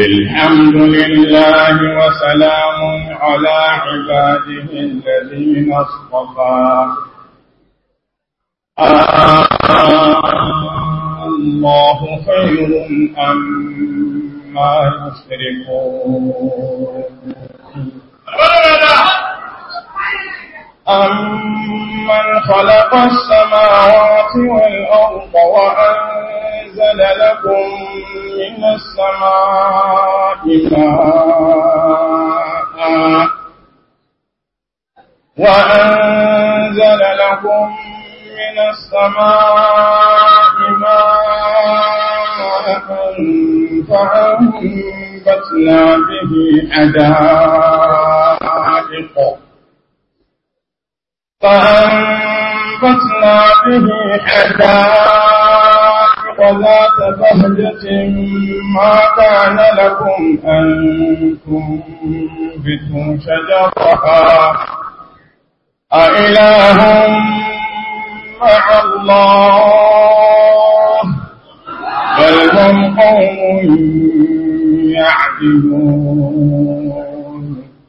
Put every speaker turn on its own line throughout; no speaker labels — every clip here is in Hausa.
الحمد لله وسلام على عباده الذين اصطفى الله خير أما يشركون أمن خلق السماوات والأرض وأنزل لكم من السماء ماء وأنزل لكم من السماء ماء فأنبتنا به حدائق فأنبتنا به حدائق ذات بهجة ما كان لكم أن تنبتوا شجرها أإله مع الله بل هم قوم يعدلون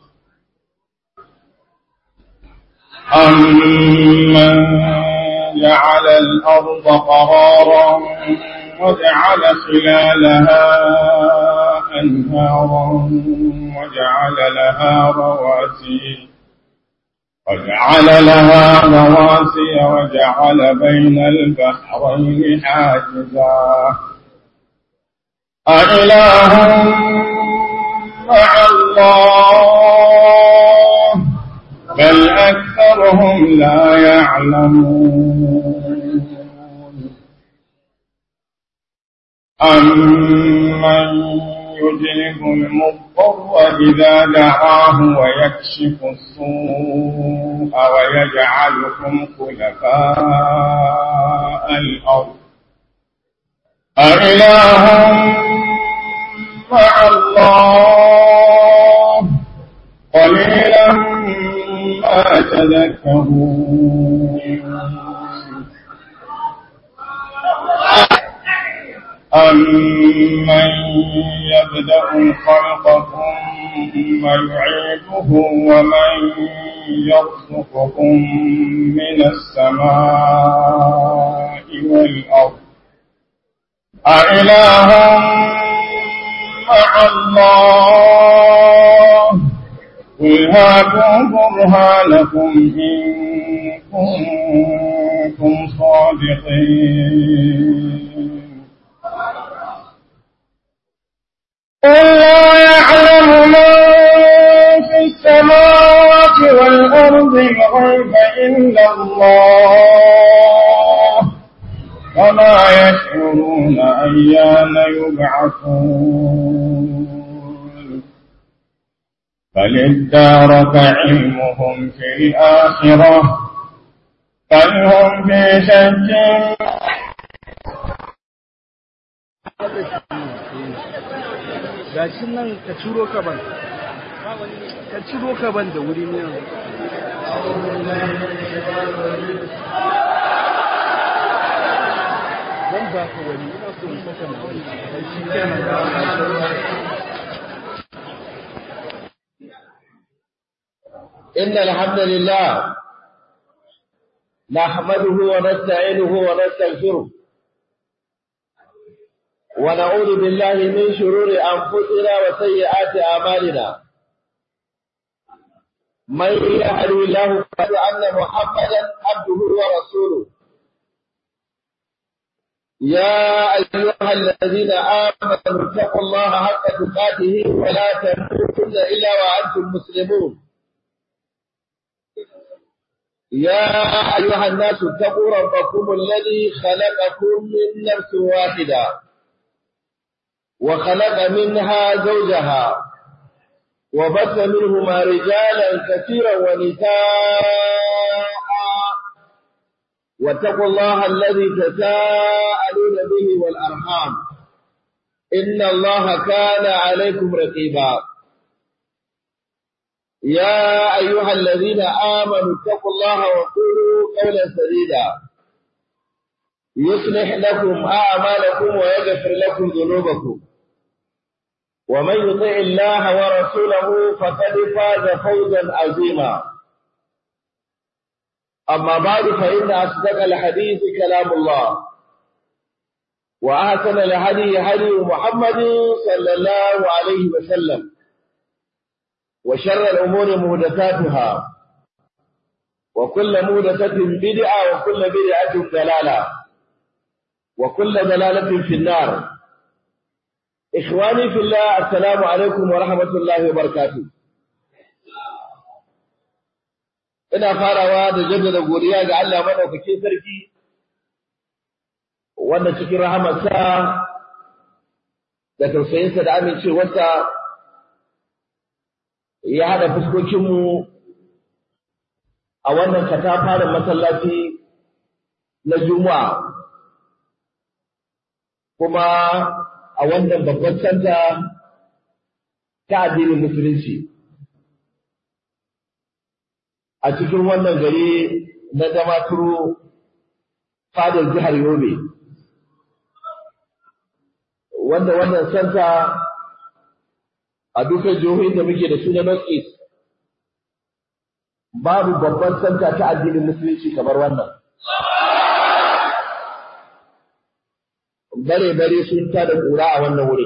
أمن جعل الأرض قرارا وجعل خلالها أنهارا وجعل لها رواسي وجعل لها رواسي وجعل بين البحرين حاجزا أإله مع الله بل أكثرهم لا يعلمون أمن يجلب المضطر إذا دعاه ويكشف السوء ويجعلكم خلفاء الأرض أإله مع الله قليلا ما تذكرون أمن يبدأ الخلق ثم يعيده ومن يرزقكم من السماء والأرض أإله مع الله قل هاتوا برهانكم إن كنتم صادقين قل لا يعلم من في السماوات والأرض الغيب إلا الله وما يشعرون أيان يبعثون بل ادارك علمهم في الآخرة بل هم في شك
gashin nan ka ciro ka ban ka ciro ka ban da wuri ne zan ba ka wani ina so in saka na wani shi kenan
إن الحمد لله نحمده ونستعينه ونستغفره ونعوذ بالله من شرور أنفسنا وسيئات أعمالنا من يهد الله فقد أن محمدا عبده ورسوله يا أيها الذين آمنوا اتقوا الله حق تقاته ولا تموتن إلا وأنتم مسلمون يا أيها الناس اتقوا ربكم الذي خلقكم من نفس واحدة وخلق منها زوجها وبث منهما رجالا كثيرا ونساء واتقوا الله الذي تساءلون به والأرحام إن الله كان عليكم رقيبا يا أيها الذين آمنوا اتقوا الله وقولوا قولا سديدا يصلح لكم أعمالكم ويغفر لكم ذنوبكم ومن يطع الله ورسوله فقد فاز فوزا عظيما أما بعد فإن أصدق الحديث كلام الله وأحسن الهدي هدي محمد صلى الله عليه وسلم وشر الأمور مهدثاتها وكل مهدثة بدعة وكل بدعة ضلالة وكل ضلالة في النار إخواني في الله السلام عليكم ورحمة الله وبركاته ina farawa da jaddada godiya ga Allah madaukakin sarki wanda cikin rahamarsa da tausayinsa da amincewarsa ya haɗa fuskokinmu a wannan katafaren masallaci na Juma'a kuma a wannan babban santa ta addinin musulunci a cikin wannan gari na damaturu fadar jihar yobe wanda wannan santa a dukkan jihohin da muke da su na north east babu babban santa ta addinin musulunci kamar wannan bare-bare sun ta da ƙura a wannan wuri.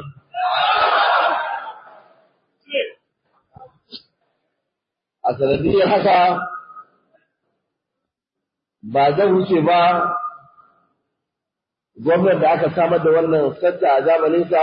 A sanadiyar haka ba zan wuce ba gwamnan da aka samar da wannan santa a zamaninsa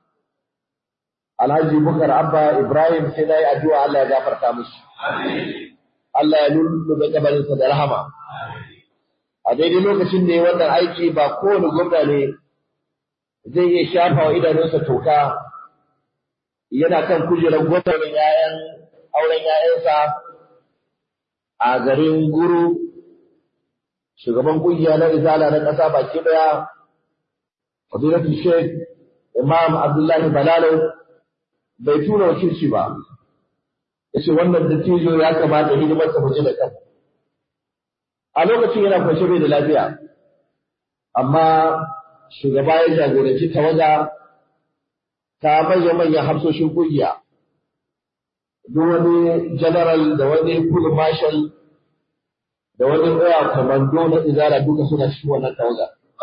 Alhaji Bukar Abba Ibrahim sai na yi addu'a Allah ya gafarta mushi. Allah ya lullube kabarinsa da rahama. A daidai lokacin da ya wannan aiki ba kowane gwamna ne zai iya shafa wa idanunsa toka yana kan kujerar gwamnatin yayan auren yayansa a garin guru shugaban kungiya na izala na ƙasa baki daya fadilatu sheikh imam abdullahi balalo bai tura wakilci ba yace wannan dattijo ya kamata hidimar sa muje da kan a lokacin yana kwance bai da lafiya amma shugaba ya jagoranci tawaga ta manya-manyan hafsoshin kungiya duk wani general da wani full marshal da wani air commando na izara duka suna cikin wannan tawaga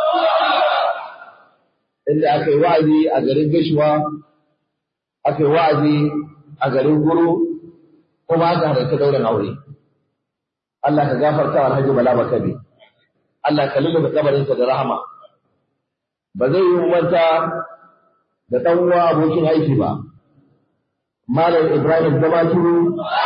inda aka yi wa'azi a garin gashuwa aka yi wa'azi a garin guru kuma aka halarta daular aure Allah ka gafarta wa Alhaji Bala Bakabe Allah ka lulluɓe kabarinsa da rahama ba zai yi manta da ɗan uwa abokin aiki ba. Malam Ibrahim Damaturu,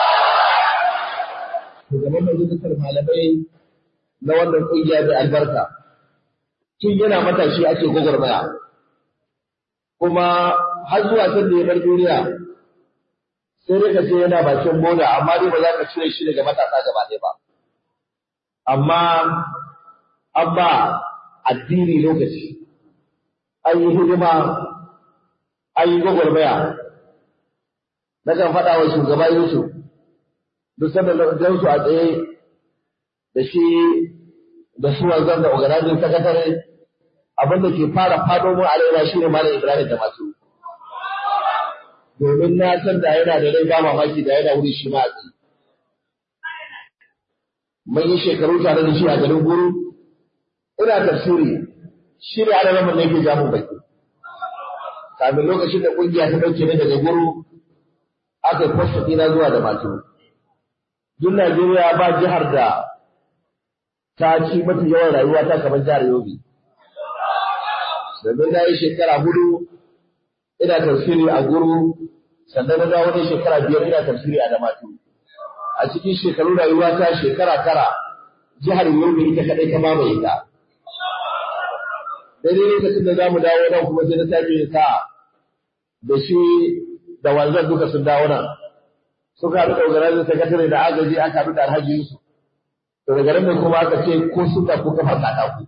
shugaban majalisar malamai na wannan ƙungiya mai albarka. Tun yana matashi ake gwagwarmaya, kuma har zuwa can da ya bar duniya sai dai ka ce yana bakin boda amma dai ba za ka cire shi daga matasa gaba ɗaya ba. Amma an ba addini lokaci. an yi hidima, an yi gwagwarmaya. Na kan faɗa wa shugaba Yusuf, duk sanda na su a tsaye da shi da su wanzan da organizing sakatare abin da ke fara fado mu a raina shi ne Malam Ibrahim da masu. Domin na san da yana da rai ba mamaki da yana wuri shi ma a tsaye. Mun yi shekaru tare da shi a garin guru, ina tafsiri shi ne ana ramar da yake jamun baki. Kamin lokacin da ƙungiya ta ɗauke ni daga guru, aka yi kwasta ɗina zuwa da matu. Duk Najeriya ba jihar da ta ci mafi yawan rayuwa ta kamar jihar Yobe. Domin na yi shekara hudu ina tafsiri a guru, sannan na dawo ne shekara biyar ina tafsiri a Damatu. A cikin shekaru rayuwa ta shekara tara, jihar Yobe ita kaɗai ta mamaye ta. daidai lokacin da za mu dawo nan kuma sai na sake yin sa'a da shi da wanzan duka sun dawo nan suka haɗu da organizing secretary da agaji aka haɗu da alhaji Yusuf to daga nan kuma aka ce ko suka ko kafa katako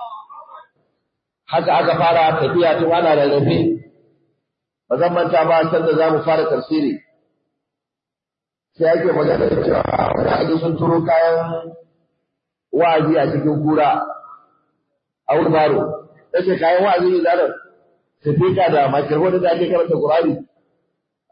haka aka fara tafiya tun ana rarrafe ba zan manta ba can da za mu fara tafsiri sai ake magana da cewa wani sun turo kayan wa'azi a cikin kura a wulbaro yace kayan wa'azi ne zarar sifika da makirfon da ake karanta Qur'ani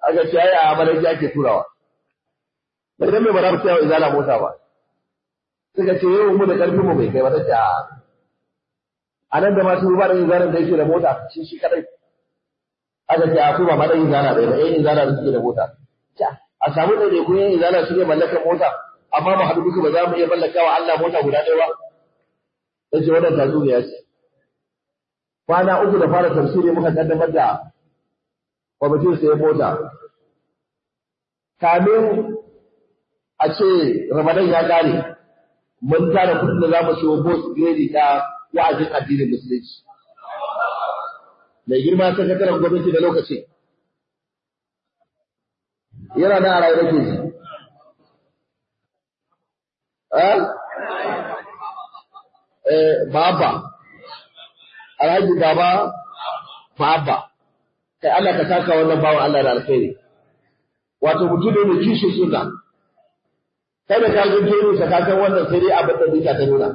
aka ce ai a amalanke ake turawa bai dan mai ba za mu tsaya izala mota ba suka ce yau mu da karfin mu bai kai ba ta ce a nan da masu ruba da izalan da yake da mota shi shi kadai aka ce a kuma ma dan izala bai ba eh izala da suke da mota a samu ɗaiɗai kun yin izala su ne mallakar mota amma mu haɗu duka ba za mu iya mallaka wa Allah mota guda ɗaya ba ya ce wannan tatsuniya ce kwana uku da fara tafsiri muka kaddamar da kwamitin sayan mota kamin a ce ramadan ya ƙare mun tara kuɗin da za mu siyo bus grade ta wa'azin addinin musulunci mai girma sakataren gwamnati da lokaci yana nan a rayu nake shi. Eh? Baba. Alhaji Baba Baba. Kai Allah ka saka wannan bawan Allah da alkhairi. Wato mutum ne mai kishin suna. Kai da ka zo jeri sa ka san wannan sai dai abin da duka ta nuna.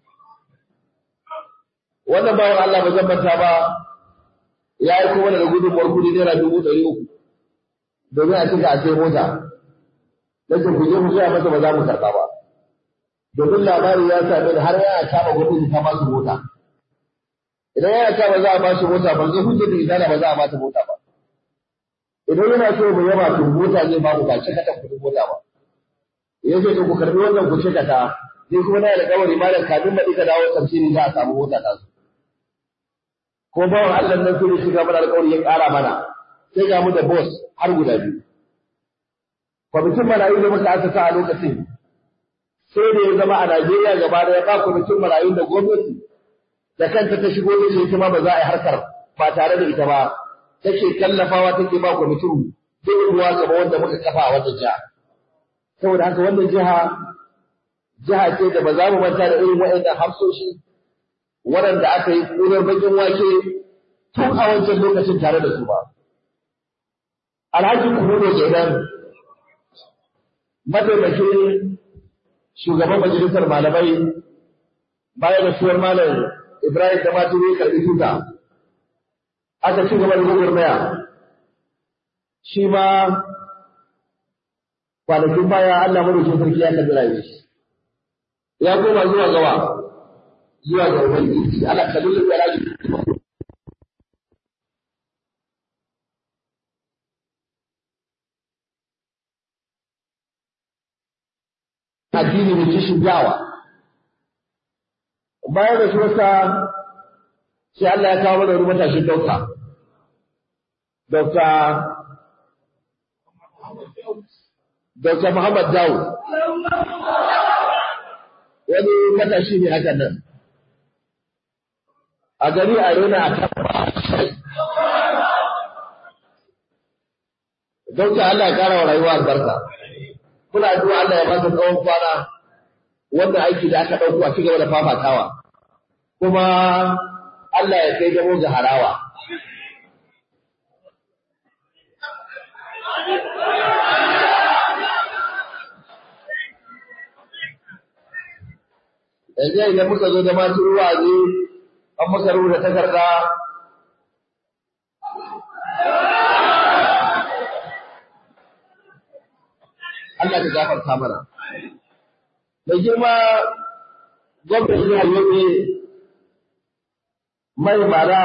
Wannan bawan Allah ba zan manta ba ya yi kuma da gudunmuwar kudi naira dubu ɗari uku. domin a cika a sai mota nake ku je ku gaya masa ba za mu karɓa ba domin labari ya same ni har yana kama gwamnati ta ba su mota idan yana kama za a ba shi mota ban ga hujjar da idana ba za a ba ta mota ba idan yana so mu yaba to mota zai ba mu ba cika ta kuɗin mota ba ya ce to ku karɓi wannan ku cika ta ni kuma na da kawai malam kafin baɗi ka dawo tafsiri za a samu mota ta su ko bawan Allah nan sai shiga mana alƙawari ya ƙara mana sai ga mu da boss har guda biyu. Kwamitin marayu da muka aka sa a lokacin sai da ya zama a Najeriya gaba da ya ba kwamitin marayu da gwamnati da kanta ta shigo da ita ma ba za a yi harkar ba tare da ita ba take tallafawa take ba kwamitin duk ruwa gaba wanda muka kafa a wannan jiha. Saboda haka wannan jiha jiha ce da ba za mu manta da irin waɗannan hafsoshi waɗanda aka yi ƙunar bakin wake tun a wancan lokacin tare da su ba. Alhaji Kurudo kenan mataimakin shugaban majalisar malamai bayan da suwar malam Ibrahim da Maturu ya karɓi tuta aka ci gaba da gwagwarmaya shi ma kwanakin baya Allah madaukin sarki ya karɓi rayuwa shi ya koma zuwa gawa zuwa ga ubangiji Allah ka lullu da rayuwa addini mai kishin yawa. Bayan da suwarsa sai Allah ya kawo mana wani matashin dauka. Dauka Dauka Muhammad Dawo. Wani matashi ne haka nan. A gari a rona a kan Dauka Allah ya kara wa rayuwa albarka. muna addu'a Allah ya baka tsawon kwana wanda aiki da aka ɗauko a cigaba da fafatawa kuma Allah ya kai gamo ga harawa yanzu idan muka zo da masu ruwa ne an muka rubuta takarda Allah ka gafarta mana. Mai girma gwamnati jihar Yobe mai mara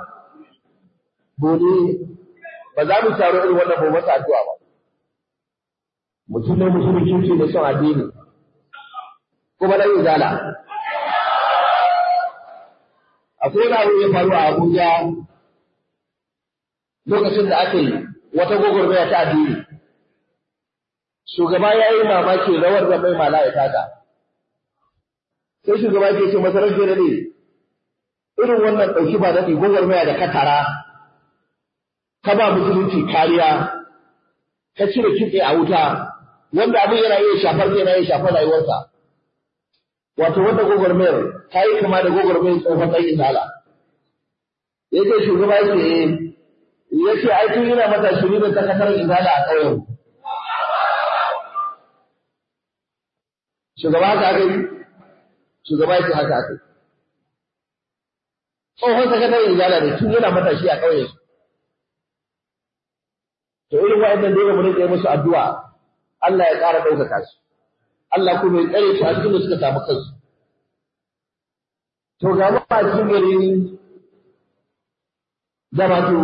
bone ba za mu taro irin wannan ba masa addu'a ba. Mutum ne mutumin kirki da son addini kuma na yin zala. Akwai wani abu ya faru a Abuja lokacin da aka yi wata gwagwarmaya ta addini. shugaba ya yi mamaki rawar da mai mala ya taka. Sai shugaba ke ce masarar jere ne, irin wannan ɗauki ba daɗi gwagwarmaya da katara, ka ba musulunci kariya, ka cire kitse a wuta, wanda abin yana iya shafar yana iya shafar rayuwarsa. Wato wanda gwagwarmayar ta yi kama da gwagwarmayar tsohon ɗan izala. Ya ce shugaba ya ce, ya ce ai tun yana mata shirin da takatar izala a ƙauyen. shugaba haka aka yi shugaba yake haka aka yi tsohon sakataren izala ne tun yana matashi a ƙauye to irin wa'annan dole mu rinka yi musu addu'a Allah ya ƙara ɗaukaka su Allah kuma ya tsare su a cikin da suka samu kansu to ga mu a cikin garin Jama'atu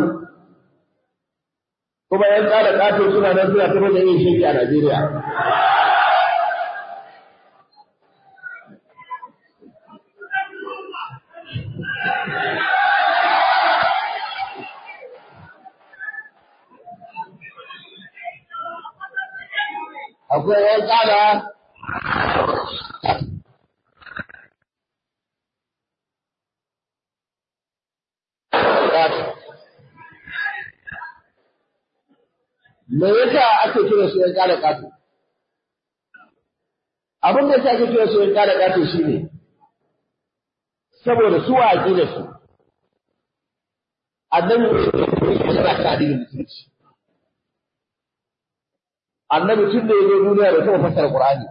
kuma yan ƙara ƙato suna nan suna taɓa da yin shirki a Najeriya akwai yan ƙara me yasa ake kira su yan ƙara ƙato abin da yasa ake kira su yan ƙara ƙato shine saboda su a da su annabi yana kan addinin musulunci annabi tun da ya zo duniya da taɓa fassara Qur'ani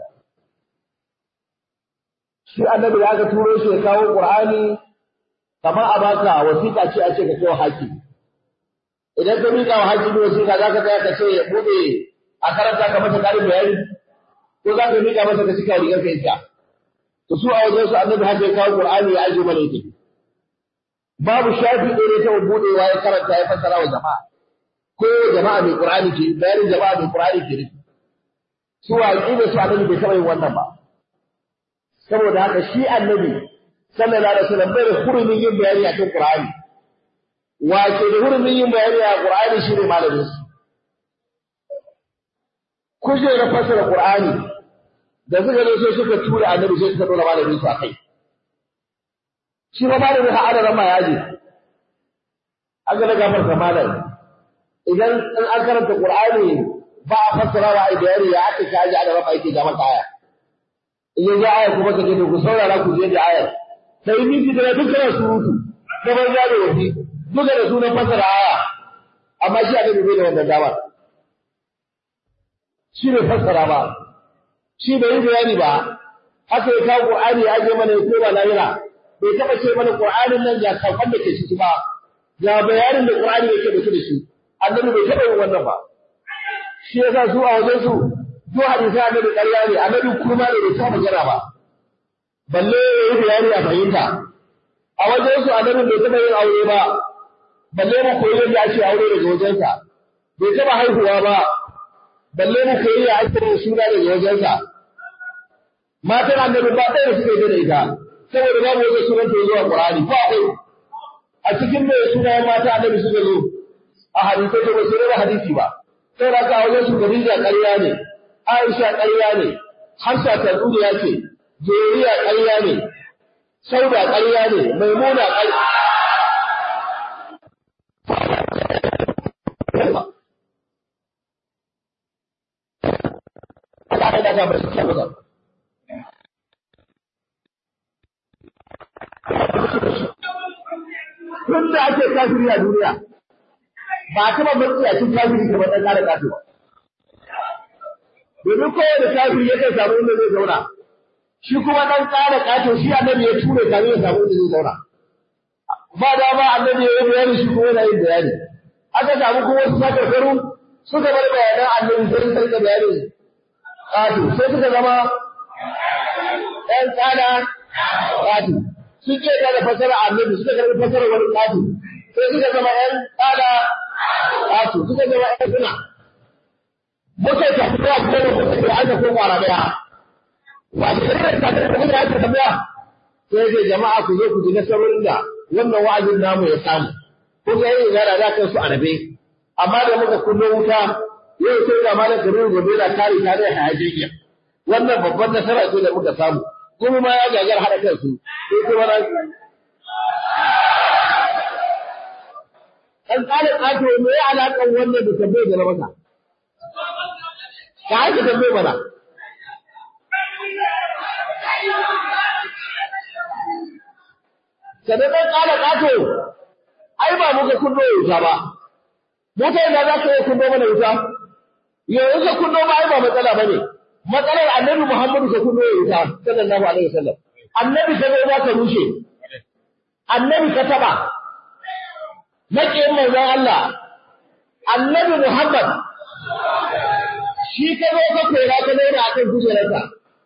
shi annabi da aka turo shi ya kawo Qur'ani kamar a baka wasiƙa ce a ce ka kawo haki idan ka miƙa wa haki wasiƙa za ka tsaya ka ce ya buɗe a karanta ka masa ƙarin bayani ko za ka miƙa masa ka cika rigar ka ita to su a wajen su annabi haka ya kawo Qur'ani ya aje mana yake babu shafi ɗaya ne ta buɗewa ya karanta ya fassara wa jama'a ko jama'a mai Qur'ani ke bayanin jama'a mai Qur'ani ke nufi su aqida su annabi bai taɓa yin wannan ba saboda haka shi annabi sallallahu alaihi wasallam bai da hurumin yin bayani a cikin Qur'ani wa ke da hurumin yin bayani a Qur'ani shi ne malamin su kuje da fasara Qur'ani da suka zo sai suka tura annabi sai suka dora malamin su a kai shi ba malamin ha adara ma yaji aka da gafarta malamin idan in an karanta Qur'ani ba a fassara wa ai bayani ya aka kaji a gaba yake ga maka aya in yanzu aya kuma ka ce ku saurara ku je da ayar sai miji da dukkan surutu da ban da wasi duka da sunan fassara aya amma shi annabi bai da wannan dama shi ne fassara ba shi bai yi bayani ba haka ya kawo Qur'ani ya je mana ya koma lahira bai taba ce mana Qur'anin nan ga sakon da ke ciki ba ga bayanin da Qur'ani yake da shi da shi annabi bai taɓa yin wannan ba shi yasa su a wajen su duk hadisi annabi ƙarya ne annabi kuma ne bai taɓa magana ba balle ya yi bayani a fahimta a wajen su annabi bai taɓa yin aure ba balle mu koyi yadda ake aure daga wajensa bai taɓa haihuwa ba balle mu koyi ya ake yin suna daga wajensa matan annabi ba ɗaya da suka yi da ita saboda babu wajen sunan ta zuwa Qur'ani ko akwai a cikin mai sunayen mata annabi suka zo a hadisai da basu rera hadisi ba sai da a wajen su Khadija ƙarya ne Aisha ƙarya ne Hafsa Taduriya ce Jeriya ƙarya ne Sauda ƙarya ne Maimuna ƙarya Allah ya daga basu kyau Tun da ake kafiri a duniya, ba a taɓa matsiyacin kafiri kamar ɗan ƙara kafiri. Domin kowane kafiri ya kai samu inda zai zauna, shi kuma ɗan ƙara ƙato shi annabi ya ture kamin ya samu inda zai zauna. Ba dama annabi ya yi bayani shi kuma yana yin bayani. Aka samu kuma wasu sakarkaru suka bar bayanan annabi sai suka rika bayanin ƙato sai suka zama ɗan ƙara ƙato. Sun ce da fasara annabi suka karɓi fasara wani ƙato. sai suka zama ‘yan tsada ƙasu, suka zama ‘yan suna. Muka yi tafiya kuma da muka da aka ko kwara daya. Wato da kai tafiya da muka aka tafiya. Sai ce jama'a ku zo ku ji nasarorin da wannan wa'azin namu ya samu. Kun ga yin gara da kansu a rabe. Amma da muka kullo wuta yau sai ga malam Kabiru gobe na kare tare da hayajiya. Wannan babban nasara ce da muka samu. Kuma ma ya gagar haɗa kansu. Sai kuma na an ƙara ƙato me ya alaƙar wannan da tambayar da na masa. Ka haka tambayar mana. Sannan ɗan ƙara ƙato, ai ba muka kunno wuta ba. Wuta ina za ka iya kunno mana wuta? Yanzu ka kunno ba ai ba matsala ba ne. Matsalar annabi Muhammadu ka kunno wuta, sallallahu alaihi wasallam. Annabi ka zo za ka rushe. Annabi ka taɓa. maƙiyin manzon Allah annabi Muhammad shi ka zo ka kora ka zauna akan kujerarsa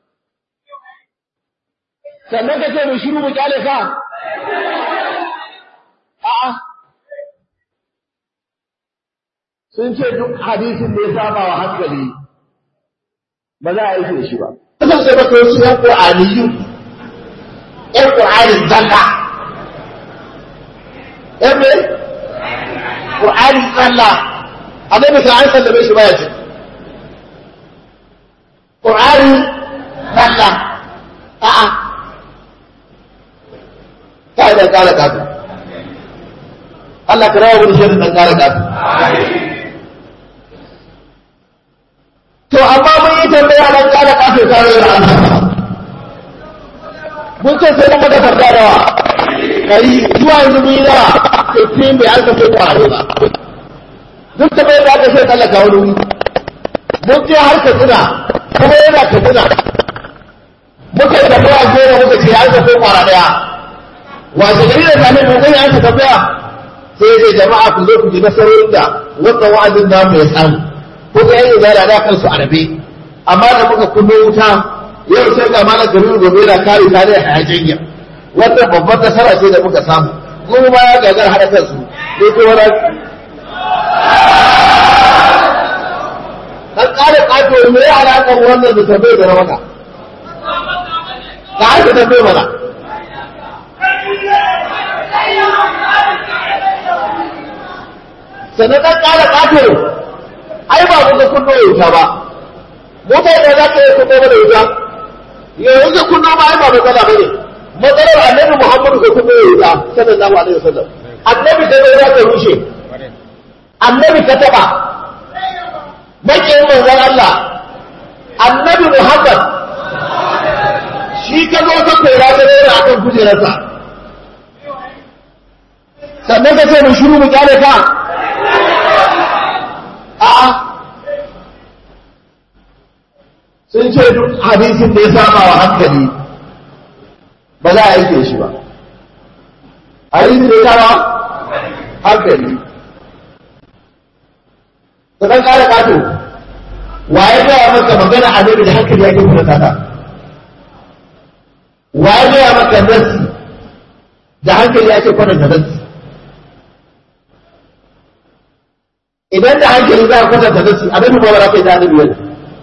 sannan ka ce mu shiru mu kyale ka a'a sun ce duk hadisin da ya saba wa hankali ba za a yi da shi ba
Kusan sai baka wasu ‘yan ƙwa'aniyu, ‘yan ƙwa'anin zalla. ‘Yan mai? Ƙwa'anin zalla. A zai bisa an sallame shi baya ce. Ƙwa'anin zalla. A'a. Ka yi ɗan ƙara ƙasa. Allah ka rawa wani shirin ɗan ƙara ƙasa. To amma mun yi tambaya nan kada kafe tare da Allah. Mun ce sai mun maka tambaya da wa. Kai zuwa yanzu mun yi nawa. Sai sai bai aka sai kwaro ba. Duk da bai da aka sai tsallaka wani wuri. Mun je har ka tsina kuma yana ka tsina. Muka yi tambaya goma muka ce an ka sai kwara daya. Wace gari da sami mun gani an ka tambaya. Sai ya ce jama'a ku zo ku ji nasarorin da wannan wa'azin namu ya samu. ko ga yayin da da kansu a rabe amma da muka kunno wuta yau sai ga malam garin gobe da kare ta da hayajin wannan babbar nasara ce da muka samu kuma ma ya gagar hada kansu sai ko wani dan kare kato me ya alaka wannan da tabbai da maka ka haka tabbai mana sannan dan kare kato ai ba kuka kunno wuta ba mota da za ka yi kunno da wuta yanzu ka kunno ba ai ba matsala ba ne matsalar annabi muhammadu ka kunno wuta sallallahu alaihi wasallam annabi ka zai za ka rushe annabi ka taba makiyin manzon Allah annabi muhammad shi ka zo ka kora ta rera a kan kujerarsa sannan ka ce mu shiru mu kyale ka a'a sun ce duk hadisin da ya saba wa hankali ba za a aike shi ba hadisin da ya saba hankali ka kan kare kato waye gaya maka magana a da hankali yake kuma tata waye gaya maka nasi da hankali yake kwatanta nasi idan da hankali za a kwatanta nasi annabi ba za ka yi da annabi yanzu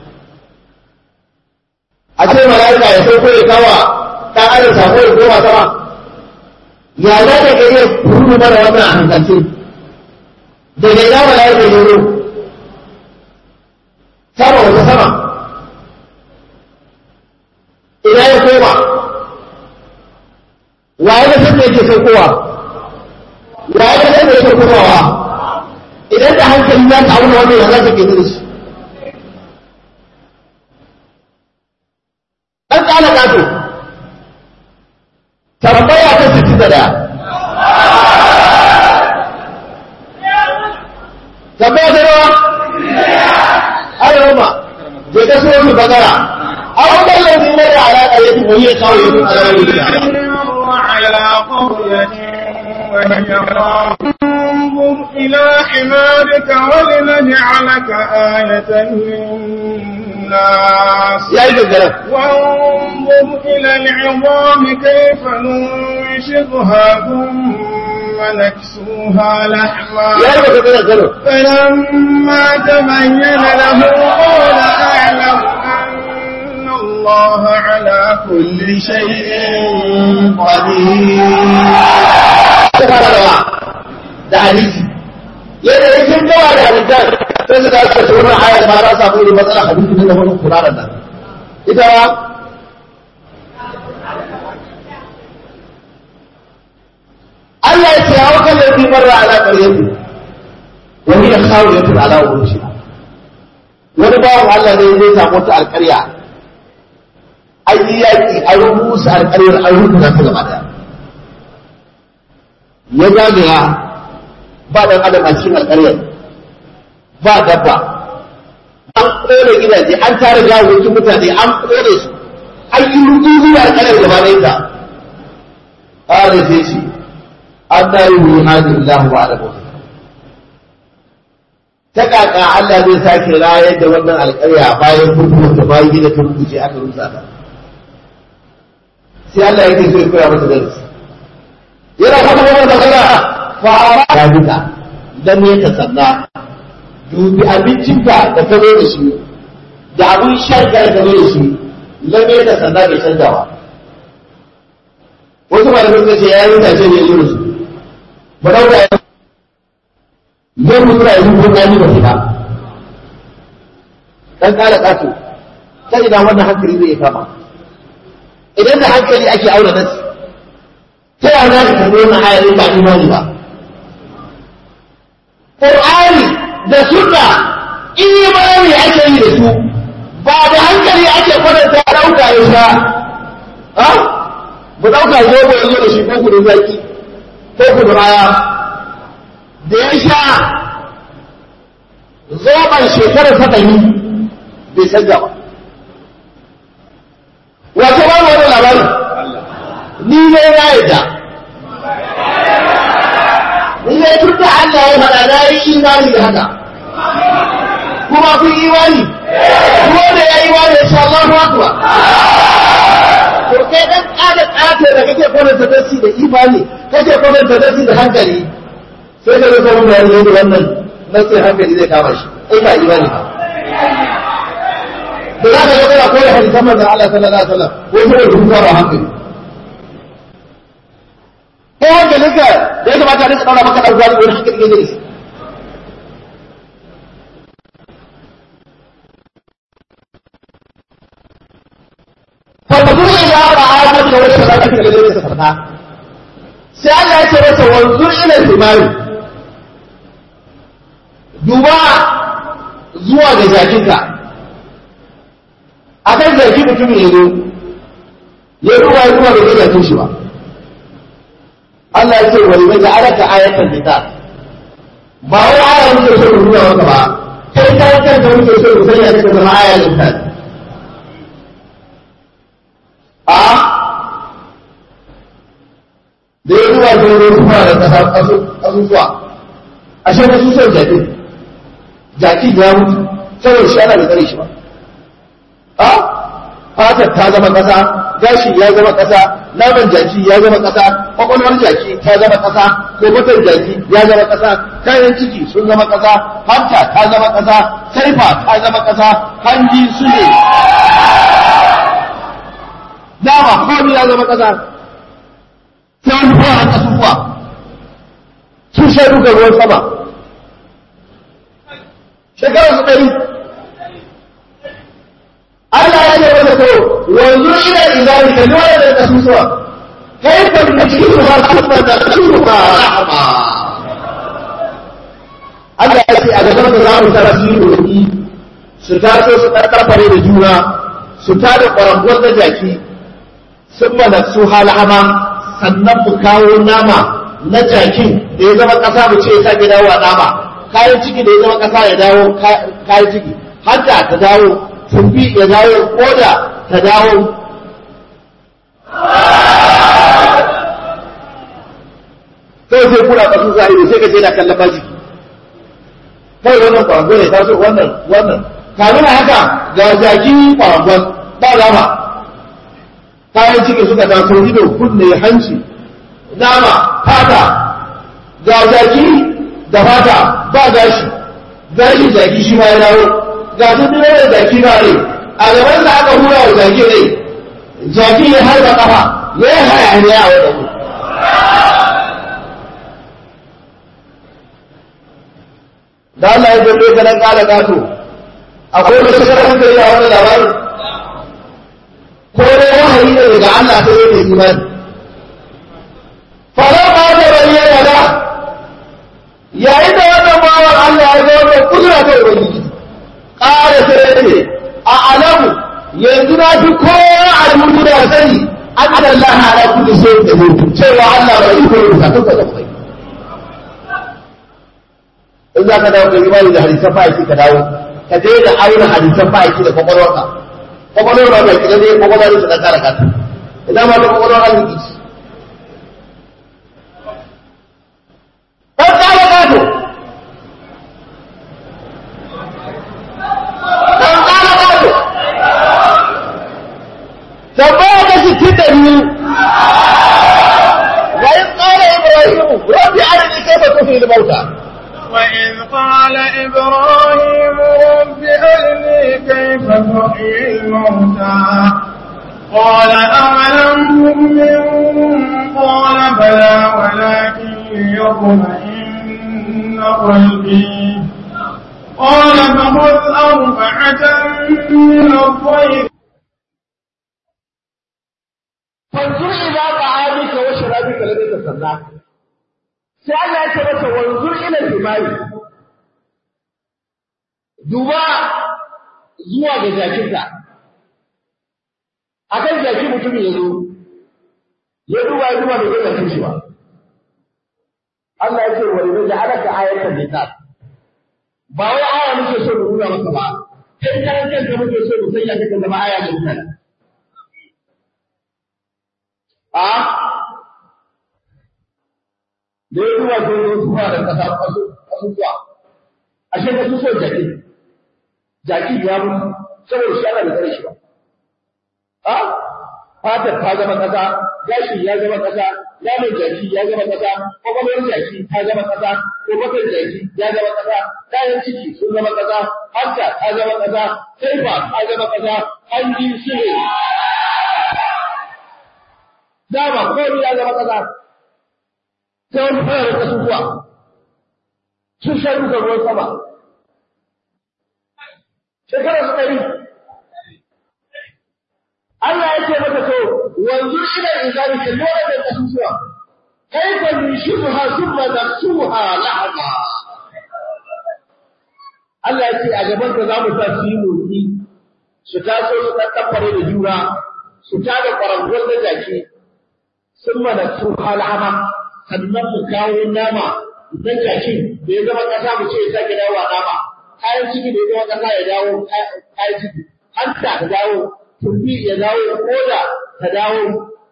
a ce mala'ika ya sauko ya kawa ɗan adam sako ya koma sama ya za ka ga iya ruru mara wannan a hankalce daga ina mala'ika ya zo sama wata sama ina ya koma waye da san da yake saukowa waye da san da yake komawa idan da hankali za ka auna wannan ya za ka ke da shi ɗan ƙala ƙato tambaya ta sittin da ɗaya tambaya ta rawa ayyuma je ka so su bagara a wannan lafi na da alaƙa ya fi wani ya kawo ya fi alaƙa
على قرية وهي انظر إلى حمارك ولنجعلك آية للناس
ya yi gaggara
وانظر إلى العظام كيف ننشرها ثم نكسوها لحما
ya yi gaggara garo
فلما تبين له قال أعلم أن الله على كل شيء قدير
ta fara rawa da hadisi yadda ya kin gawa da hadisan sai su tashi da tsoron ayar ma ta samu irin matsala hadisi ne da wani kuraran nan ita ba Allah ya ce ya wakan da fi marra ala ƙaryatu wani ya kawo ya tuna ala wurin wani bawan Allah ne zai samu wata alƙarya an yi yaƙi an rubuta alƙaryar an rubuta ta gaba daya ya zagaya ba ɗan adam a cikin alƙaryar ba dabba an ƙone gidaje an tara gawokin mutane an ƙone su an yi rudu zuwa alƙaryar gaba ɗaya ta ƙara sai ce an tare wuri hannun Allah wa ala mutu
ta kaka Allah zai sake rayar da wannan alƙarya bayan mutuwar ta bayan gida ta rubuce aka rusa ta sai Allah yake so ya koya mata darasi yana kuma wannan magana fa ya duka dan ne ta sanna dubi abincinka da ka zo da shi da abin shan da ka zo da shi lamme ta sanna bai canzawa wasu malamai suka ce ya yi tace ne yi su ba dauka ya zai mutu da yanzu ko gani ba fita dan kala kato ta ina wannan hankali zai kama idan da hankali ake aure nasi ta yana za ka karbi wannan ayarin ba imani ba Qur'ani da sunna imani ake yi da su ba da hankali ake kwatanta dauka ya sha ha mu dauka zo ba yanzu da shi ko ku da zaki ko ku da raya da ya sha zoban shekarar ta ɗari bai canza ba. Wace ba wani labarin? Ni ne na yadda. Ni ne tun da Allah ya faɗa na yi imani da haka. Kuma kun imani? Kuma da ya yi imani ya sha Allahu Akbar. To kai ɗan ƙada ƙata da kake kwananta dasi da imani, kake kwananta dasi da hankali, sai ka zai samun bayani yadda wannan nasin hankali zai kama shi ai ba imani ba da za ka ga kana koyar hadisan manzon Allah sallallahu alaihi wasallam ko kuma da hukuma ba hankali ko hankalinka da ya kamata a rika daura maka dan gwani wani hankali ne da shi فالمدور إلى رعاية من وجه ذلك الذي ليس فرقا sai Allah ya ce masa wanzu ila himari duba zuwa ga jakinka a kan jaki mutumin ya zo ya duba ya duba da zai jakin shi ba Allah ya ce wani mai alaka ayatan nita ba wai aya muke so mu nuna maka ba kai kai kan da muke so mu sanya ta zama aya nita a da ya zuwa da wani kuma da kasa asusuwa a shi wasu son jaki jaki ya mutu saboda shi ana da tsare shi ba a fatar ta zama kasa gashi ya zama kasa naman jaki ya zama kasa kwakwalwar jaki ta zama kasa kofatar jaki ya zama kasa kayan ciki sun zama kasa hanta ta zama kasa saifa ta zama kasa hanji su ne dama komai ya zama kasa sai wani kuwa a kasuwa sun sha duka ruwan sama shekarar su ɗari Allah ya ce wata ko wanzu ina izari ka nuna da kasuwa kai ka da cikin su ba su ba da su ba rahama Allah ya ce a gaban da za mu tara su yi su taso su karkarfare da juna su tada ƙwarangon da jaki sun mana su halama sannan mu kawo nama na jakin da ya zama ƙasa mu ce ya sake dawo a nama kayan ciki da ya zama ƙasa ya dawo kayan ciki hanta ta dawo tumbi ya dawo koda ta dawo kai sai kura ƙasu zahiri sai ka ce na kallon jiki kai wannan kwarangon ya taso wannan wannan kamin haka ga jaki kwarangon ba dama kayan ciki suka taso ido kunne hanci nama fata ga jaki da fata ba gashi gashi jaki shi ma ya dawo ga su biyo da jaki ba ne a gaban da aka hura wa jaki ne jaki ya harba kafa ya yi hayaniya a wadda ku da Allah ya zabe ka dan kala gato akwai wani shakar hankali a wannan labarin ko dai wahayi ne daga Allah ta yi da imani fara ba da bayyana da yayin da wannan bawan Allah ya ga wannan kudura ta ubangiji ƙara sai ce a alamu yanzu na fi kowa a rubutu da sani an Allah ala kulli sai da mutu cewa Allah bai yi kowa da kuka da kai in za ka dawo da imani da hadisan fa'iki ka dawo ka daina auna hadisan fa'iki da kwakwalwarka kwakwalwar ba mai kidan ne kwakwalwar ne ta kara kata idan ma ta kwakwalwar an yi ɗan kara kato الموتى
وإذ قال إبراهيم رب أرني كيف تحيي الموتى قال أولم تؤمن قال بلى ولكن ليطمئن قلبي قال فخذ أربعة من الطير
fanzur ila ta'amika wa sharabika ladai tasanna sai Allah ya ce masa wanzur ila himari duba zuwa ga jakinka akan jaki mutum ya zo ya duba ya duba bai ga jakin shi ba Allah ya ce wa idza ja'alaka ayatan linas ba wai aya muke so mu nuna maka ba kai karan kanka muke so mu sanya kaka zama aya ga mutane a da ya duba ko ne kuma da kasa kasu kasuwa ashe ka so jaki jaki ya mutu saboda shi ana da kare shi ba a fatar ta zama kasa gashi ya zama kasa naman jaki ya zama kasa kwakwalwar jaki ta zama kasa kofatar jaki ya zama kasa kayan ciki sun zama kasa hanta ta zama kasa saifa ta zama kasa hanji sule dama komai ya zama kasa sai wani fara da kasusuwa sun sha duka ruwan sama shekara su ɗari Allah ya ce maka so wanzu ila izari ka lura da kasusuwa kaifa nushibuha thumma naksuha lahma Allah ya ce a gaban ka za mu sa su yi motsi su taso su tattafare da jura su tada kwarangon da jaki sun mana su halama sannan mu kawo nama dan jakin da ya zama kasa mu ce ya sake dawo a nama kayan ciki da ya zama kasa ya dawo kayan ciki hanta ta dawo tumbi ya dawo koda ta dawo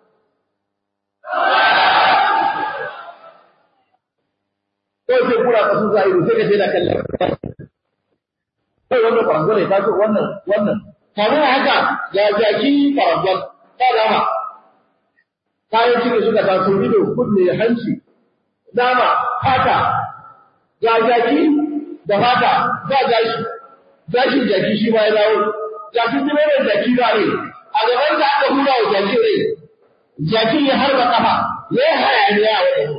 ko sai kura kasu za ido sai ka ce da kallon kai wannan farangon ne ta ce wannan wannan kamar haka ga jaki farangon ta dama kayan ciki suka taso ido kunne hanci nama fata ga jaki da fata ba gashi gashin jaki shi ma ya dawo jakin ji mai jaki ba ne a gaban da aka hura wa jaki rai jakin ya harba kafa ya yi hayaniya a wani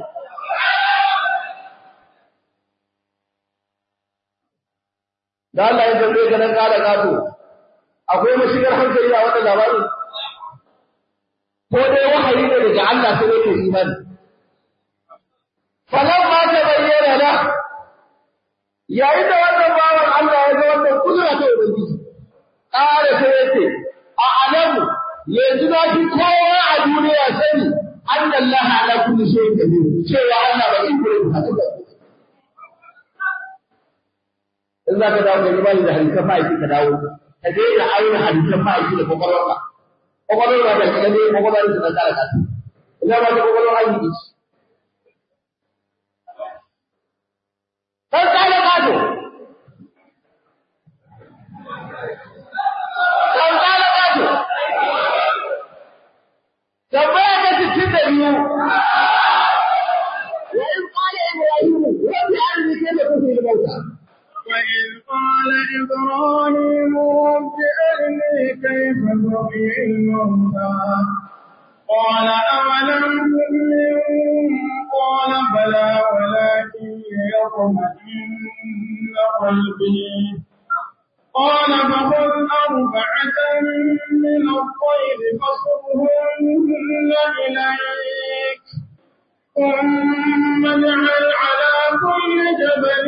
da Allah ya tambaye ka nan kada gato akwai mashigar hankali a wannan labarin ko dai wahayi ne daga Allah sai yake imani falan ma ta bayyana da yayin da wannan bawan Allah ya ga wannan kudura ta ubangiji ƙara sai yace a alamu yanzu na fi kowa a duniya sani anna Allah ala kulli shay'in qadir cewa Allah ba in gure a cikin in za ka dawo da imani da hadisan ma'aiki ka dawo ka daina auna hadisan ma'aiki da kwakwalwarka kwakwalwar ba ta ne kwakwalwar su na kara kasu ina ba ta kwakwalwar aiki ce kan kala kato kan kala kato tambaya ta cikin da biyu wa in qala ibrahim rabbi arini kayfa tuhyi al-mauta
وإذ قال إبراهيم رب أرني كيف تحيي الموتى قال أولم تؤمن قال بلى ولكن ليطمئن قلبي قال فخذ أربعة من الطير فصرهن إليك ثم اجعل على كل جبل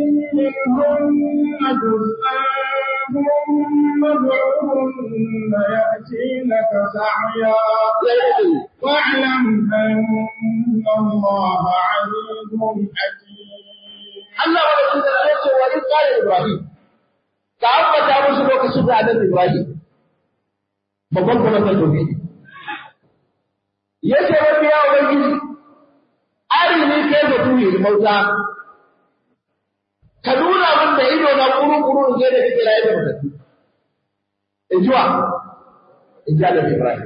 منهن جزءا ثم ادعهن يأتينك سعيا واعلم أن الله عزيز حكيم
Allah wa rasul da ya ce wa in qala Ibrahim ka ambata musu lokacin da Annabi Ibrahim babban kuma ta tobi yace rabbi ya ubangiji arini kai da tuni da mauta ka nuna min da ido na kuru kuru in da kake raye da mutattu in jiwa in ji Annabi Ibrahim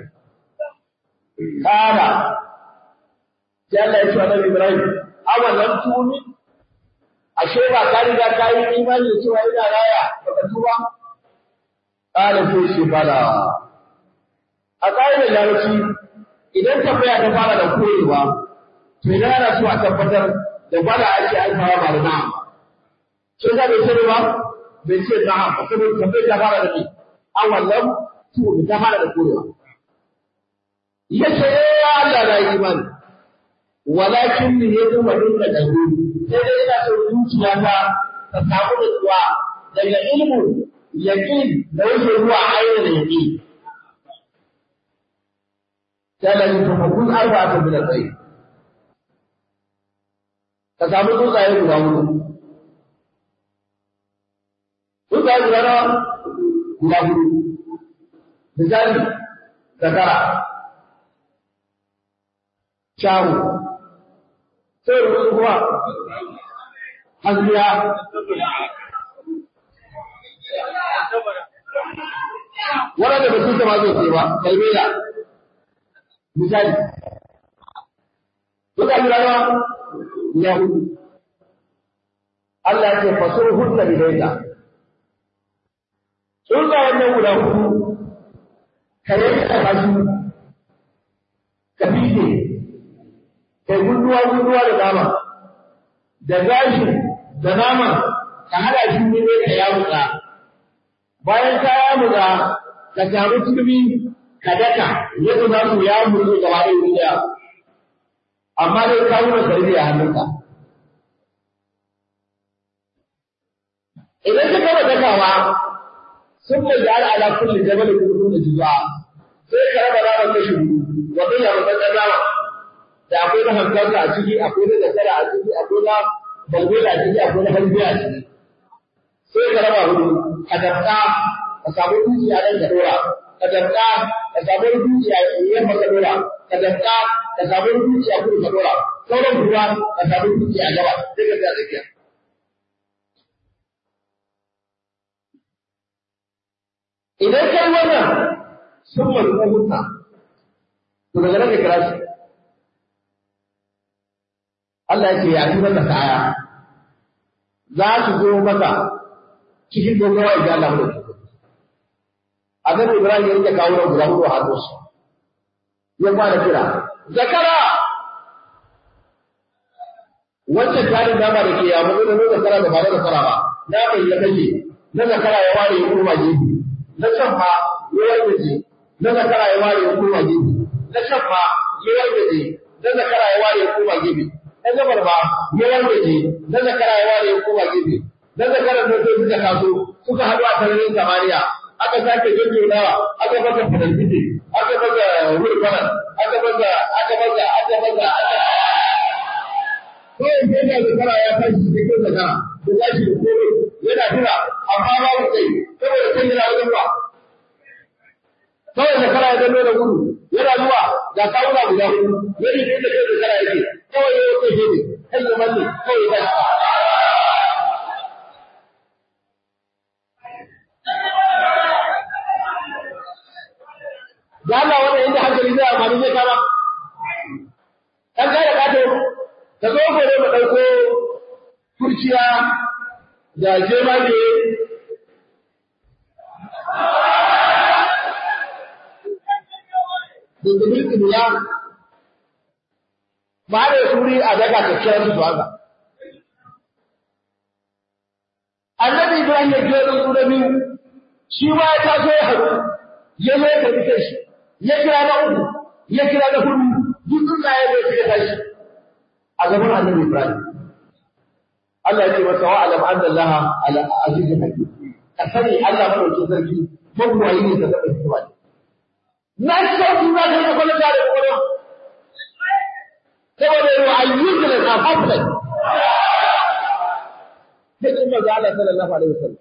kana sai Allah ya ce wa Annabi Ibrahim awalan tuni
ashe ba ka riga ka yi imani da cewa ina raya baka tuba qala sai shi bala a ƙa'idar larabci idan tambaya ta fara da koyewa to idan ana so a tabbatar da bala ake alfawa ba da na'am sai ka bai sani ba bai ce na'am ba saboda tambayar ta fara da ni awallam to ta fara da koyewa yace ya Allah na yi imani walakin ni yaji wadin da dahu sai dai ina so zuciya ta ta samu nutsuwa daga ilmu yaqin da yake zuwa ayyana yaqin sai da yin kuma kun arba'atu min al-khayr ka samu tsuntsaye guda hudu tsuntsaye guda nawa guda hudu misali zakara shahu sai rubutu kuma hasbiya waɗanda ba su ma zai ce ba kalmela misali duka yi rana ya hudu Allah ya ce faso hunna bidaita tsunga wannan guda hudu ka yanka kasu ka fide kai gunduwa gunduwa da nama da gashi da nama ka hada shi ne ka yamutsa bayan ka yamutsa ka samu turmi ka daka yadda za su ya murzu gaba da wuri daya amma dai ka nuna sarbi a hannunka idan ka gama dakawa sun mai da ala kulli jabal kullu da jiza sai ka raba ranar kashi hudu wanda ya rubuta dama da akwai na hankalta a ciki akwai na zakara a ciki akwai na balbela a ciki akwai na hanbiya a ciki sai ka raba hudu ka damka ka samu dukiya nan ka dora ka damka ka samu dukiya yamma ka dora ka damka ka samu dukiya kudu ka dora sauran ruwa ka samu dukiya gaba sai ka tsaya tsakiya idan kai wannan sun mazuwa hutna to daga nan ka kira shi Allah ya ce ya fi maka kaya za su zo maka cikin dogawa idan Allah mu Annabi Ibrahim ya rike kawo da guda hudu a hannunsa ya fara kira zakara wancan tarin nama da ke yamu da na zakara da ba na zakara ba na mai ya kashe na zakara ya ware ya kurma gefe na can ma ya wargaje na zakara ya ware ya kurma gefe na can ma ya wargaje na zakara ya ware ya kurma gefe na gabar ba ya wargaje na zakara ya ware ya kurma gefe na zakara da sai suka taso suka haɗu a sararin samaniya aka sake jujjunawa aka masa fadalfite aka masa hurfanan aka masa aka masa aka masa aka kawai sai da zakara ya tashi cikin zakara da tashi da kome yana jira amma babu kai saboda kai yana wajen ba kawai zakara ya zama da gudu yana zuwa ga kawuna guda hudu yadda ne da kai zakara yake kawai ya yi kai ne kai ya manne kawai ya tashi da Allah wannan inda hankali zai amfani zai kama kan ga da kato ka zo gobe mu dauko kurciya da jemage Dindindin kimiyya ba da suri a daga kyakkyawar su haka. Annabi Ibrahim ya je da su da biyu, shi ma ya taso ya haɗu, ya zo ya karɓi kai shi. ya kira na uku ya kira na hudu duk tsuntsaye bai suka tashi a gaban annabi Ibrahim Allah ya ce masa wa alam anna Allah ala azizun hakim ka sani Allah madaukakin sarki magwayi ne da zaba hikima ne na ci sauki za ka yi kwallon da kwallon saboda yau ayyukan da ka hafsa sai kuma ga Allah sallallahu alaihi wasallam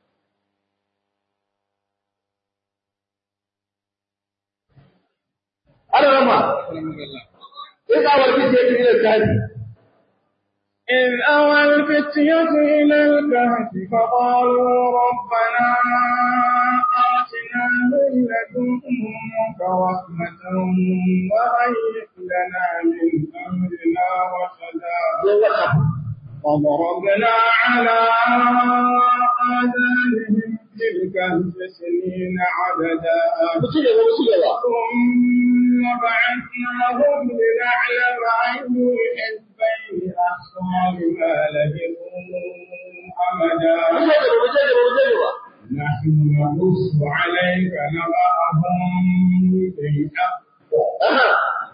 ana rama إذ أوى الفتية إلى الكهف
إذ أوى الفتية إلى الكهف فقالوا ربنا آتنا من لدنك رحمة وهيئ لنا من أمرنا رشدا وضربنا على آذانهم في الكهف سنين عددا
ku ci gaba ku ci gaba
ثم بعثناهم لنعلم أي الحزبين أحصى لما لبثوا أمدا
mu je gaba mu je gaba mu je gaba
نحن نقص عليك نبأهم بالحق
aha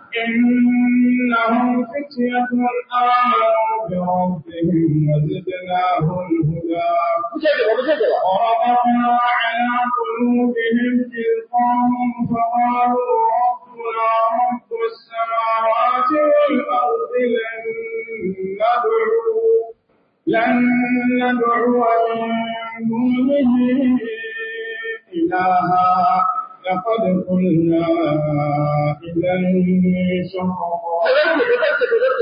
إنهم فتية آمنوا بربهم وزدناهم هدى
mu je gaba mu je gaba
وربطنا على قلوبهم إذ قاموا فقالوا ربنا رب السماوات والأرض لن ندعو لن ندعو من دونه إلها لقد قلنا إذا شططا
kazarce kazarce kazarce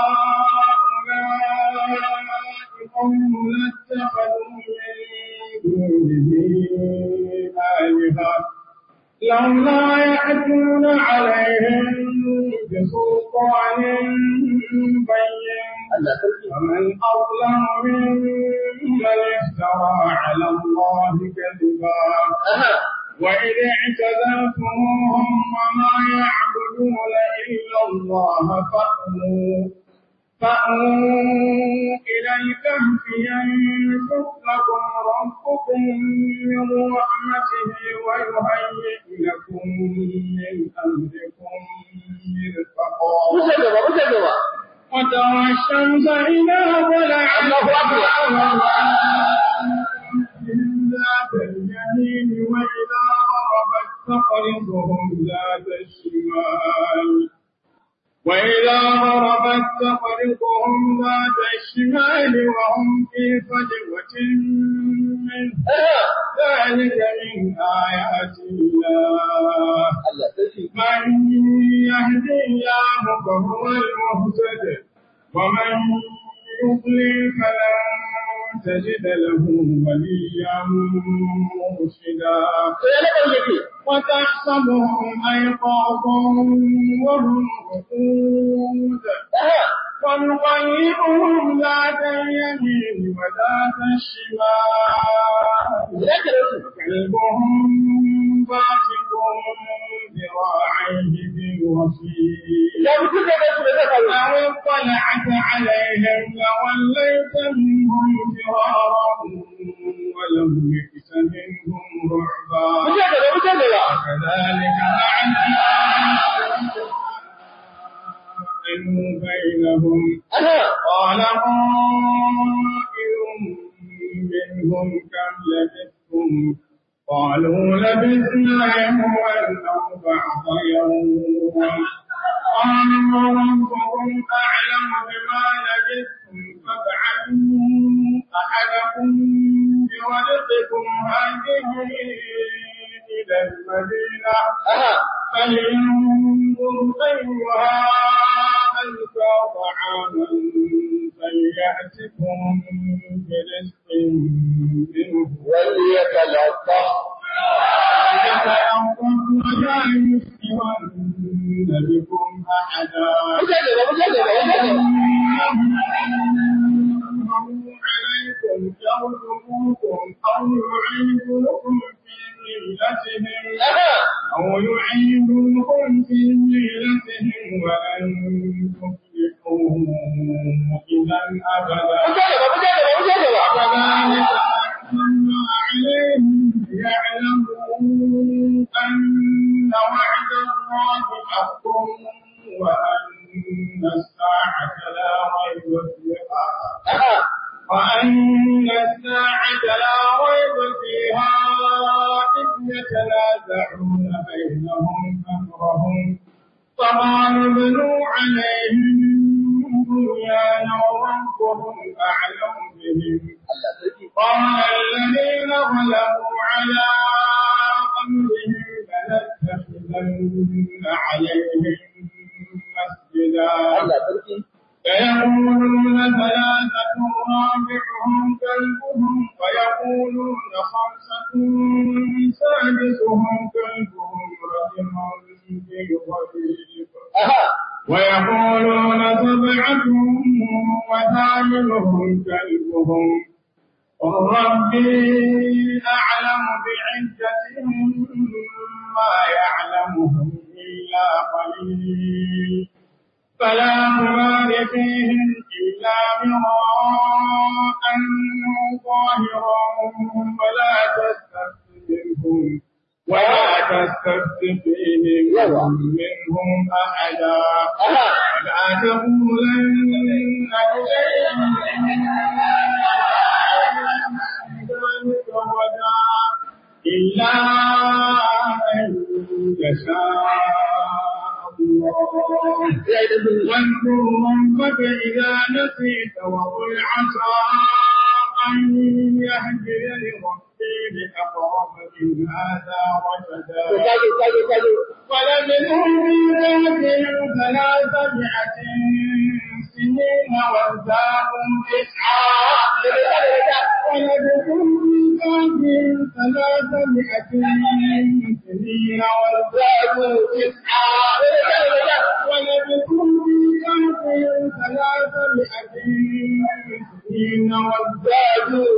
هؤلاء قوم اتخذوا من دونه آلهة لولا يأتون عليهم بسلطان بين
Allah sarki
ومن أظلم ممن افترى على الله كذبا
aha
وإذ اعتزلتموهم وما يعبدون إلا الله فأووا فأووا إلى الكهف ينشق لكم ربكم من رحمته ويهيئ لكم من أمركم مرفقا
mu je gaba mu je gaba
وترى الشمس إذا طلعت
الله أكبر.
ذات اليمين وإذا غربت تقرضهم ذات الشمال وإذا غربت تقرضهم ذات الشمال وهم في فجوة منه
aha
ذلك من آيات الله
Allah sarki
من يهدي الله فهو المهتد ومن يضلل فلن تجد له وليا مرشدا
sai ya labar yake
وتحسبهم أيقاظا وهم رقود
aha
ونقلبهم ذات اليمين وذات الشمال
ina kira su
كلبهم باسق ذراعيه بالوصيد
ya mutu da su da zai faru
لو اطلعت عليهم لوليت منهم فرارا ولملئت منهم
mu
رعبا
je gaba mu je gaba
كذلك فعلنا بينهم
aha
قال قائل منهم كم لبثتم قالوا لبثنا يوما أو بعض يوم قالوا ربكم أعلم بما لبثتم فابعثوا أحدكم بورقكم هذه إلى المدينة
aha
فلينظر أيها أزكى طعاما فليأتكم برزق منه
wani ya talata
فيتلطف ولا يشعرن بكم أحدا
mu je gaba mu je gaba mu je gaba
عليكم يرجموكم أو يعيدوكم في ملتهم
aha
أو يعيدوكم في ملتهم ولن تفلحوا إذا أبدا
mu je gaba mu je gaba mu je gaba
وكذلك أحكمنا عليهم ليعلموا أن وعد الله حق وأن الساعة لا ريب فيها
aha
وأن الساعة لا ريب فيها إذ يتنازعون بينهم أمرهم فقالوا ابنوا عليهم بنيانا ربهم أعلم بهم
Allah sarki
قال الذين غلبوا على أمرهم لنتخذن عليهم مسجدا
Allah sarki
فيقولون ثلاثة رابعهم كلبهم ويقولون خمسة سادسهم كلبهم رجما بالغيب
aha
ويقولون سبعة وثامنهم كلبهم قل ربي أعلم بعدتهم ما يعلمهم إلا قليل فلا تمار فيهم إلا مراء ظاهرا ولا تستفت منهم ولا تستفت فيهم منهم أحدا ولا تقولن لشيء ذلك غدا إلا أن يشاء الله واذكر ربك إذا نسيت وقل عسى أن يهدي ربي لأقرب من هذا رشدا ولبثوا في ذاتهم ثلاثمائة سنين وازدادوا تسعا ولبثوا في ذاتهم ثلاثمائة سنين وازدادوا تسعا ولبثوا في ذاتهم ثلاثمائة سنين وازدادوا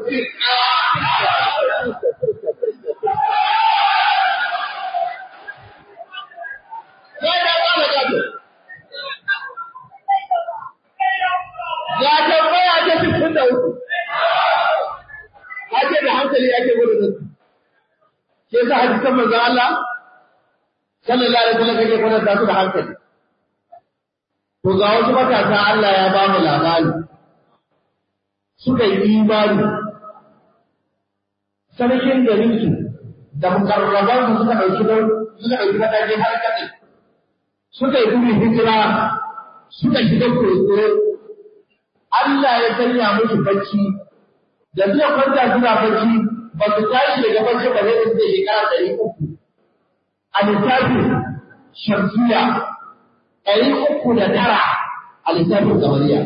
تسعا
Ya tambaya ta cikin da uku. Ake da hankali ake gudu da su. Ke sa hadisan manzon Allah sallallahu alaihi wasallam kake gudu da su da hankali. To ga wasu matasa Allah ya ba mu labari. Suka yi imani. Sarkin garinsu da mukarrabansu suka ɗauki suka ɗauki matakin har kaɗai. Suka yi gudun hijira suka shiga koyo Allah ya sanya musu bacci da suka kwanta suna bacci ba su tashi daga bacci ba zai su zai shekara ɗari uku a lissafin shamsiya ɗari uku da tara a lissafin kamariya